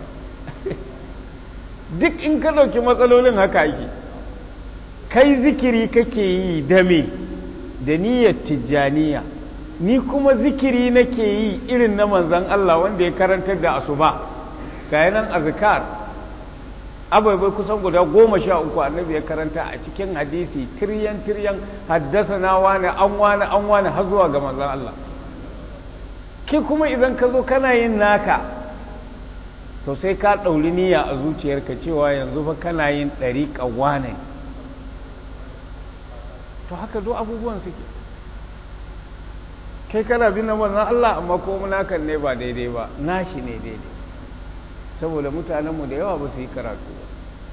duk in ka dauki matsalolin haka ake kai zikiri kake yi da me da niyyar tijjaniya ni kuma zikiri nake yi irin na manzon Allah wanda ya karantar da asuba ga yanan azkar abai kusan guda goma sha uku annabi ya karanta a cikin hadisi tiryan tiryan haddasa na wani an wani an wani har zuwa ga manzon Allah ki kuma idan ka zo kana yin naka to sai ka ɗauri niyya a zuciyarka cewa yanzu fa kana yin ɗariƙa wane to haka zo abubuwan suke kai kana bin na manzon Allah amma ko nakan ne ba daidai ba nashi ne daidai saboda mutanenmu da yawa ba su yi karatu ba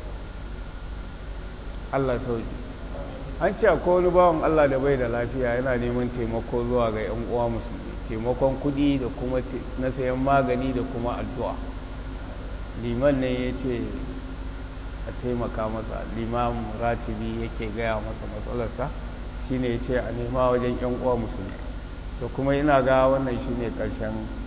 Allah sauki an ce akwai wani bawan Allah da bai da lafiya yana neman taimako zuwa ga 'yan uwa musulmi taimakon kuɗi da kuma na sayan magani da kuma addu'a liman ne ya ce a taimaka masa limam ratibi yake gaya masa matsalarsa shine ya ce a nema wajen 'yan uwa musulmi to kuma ina ga wannan shine ƙarshen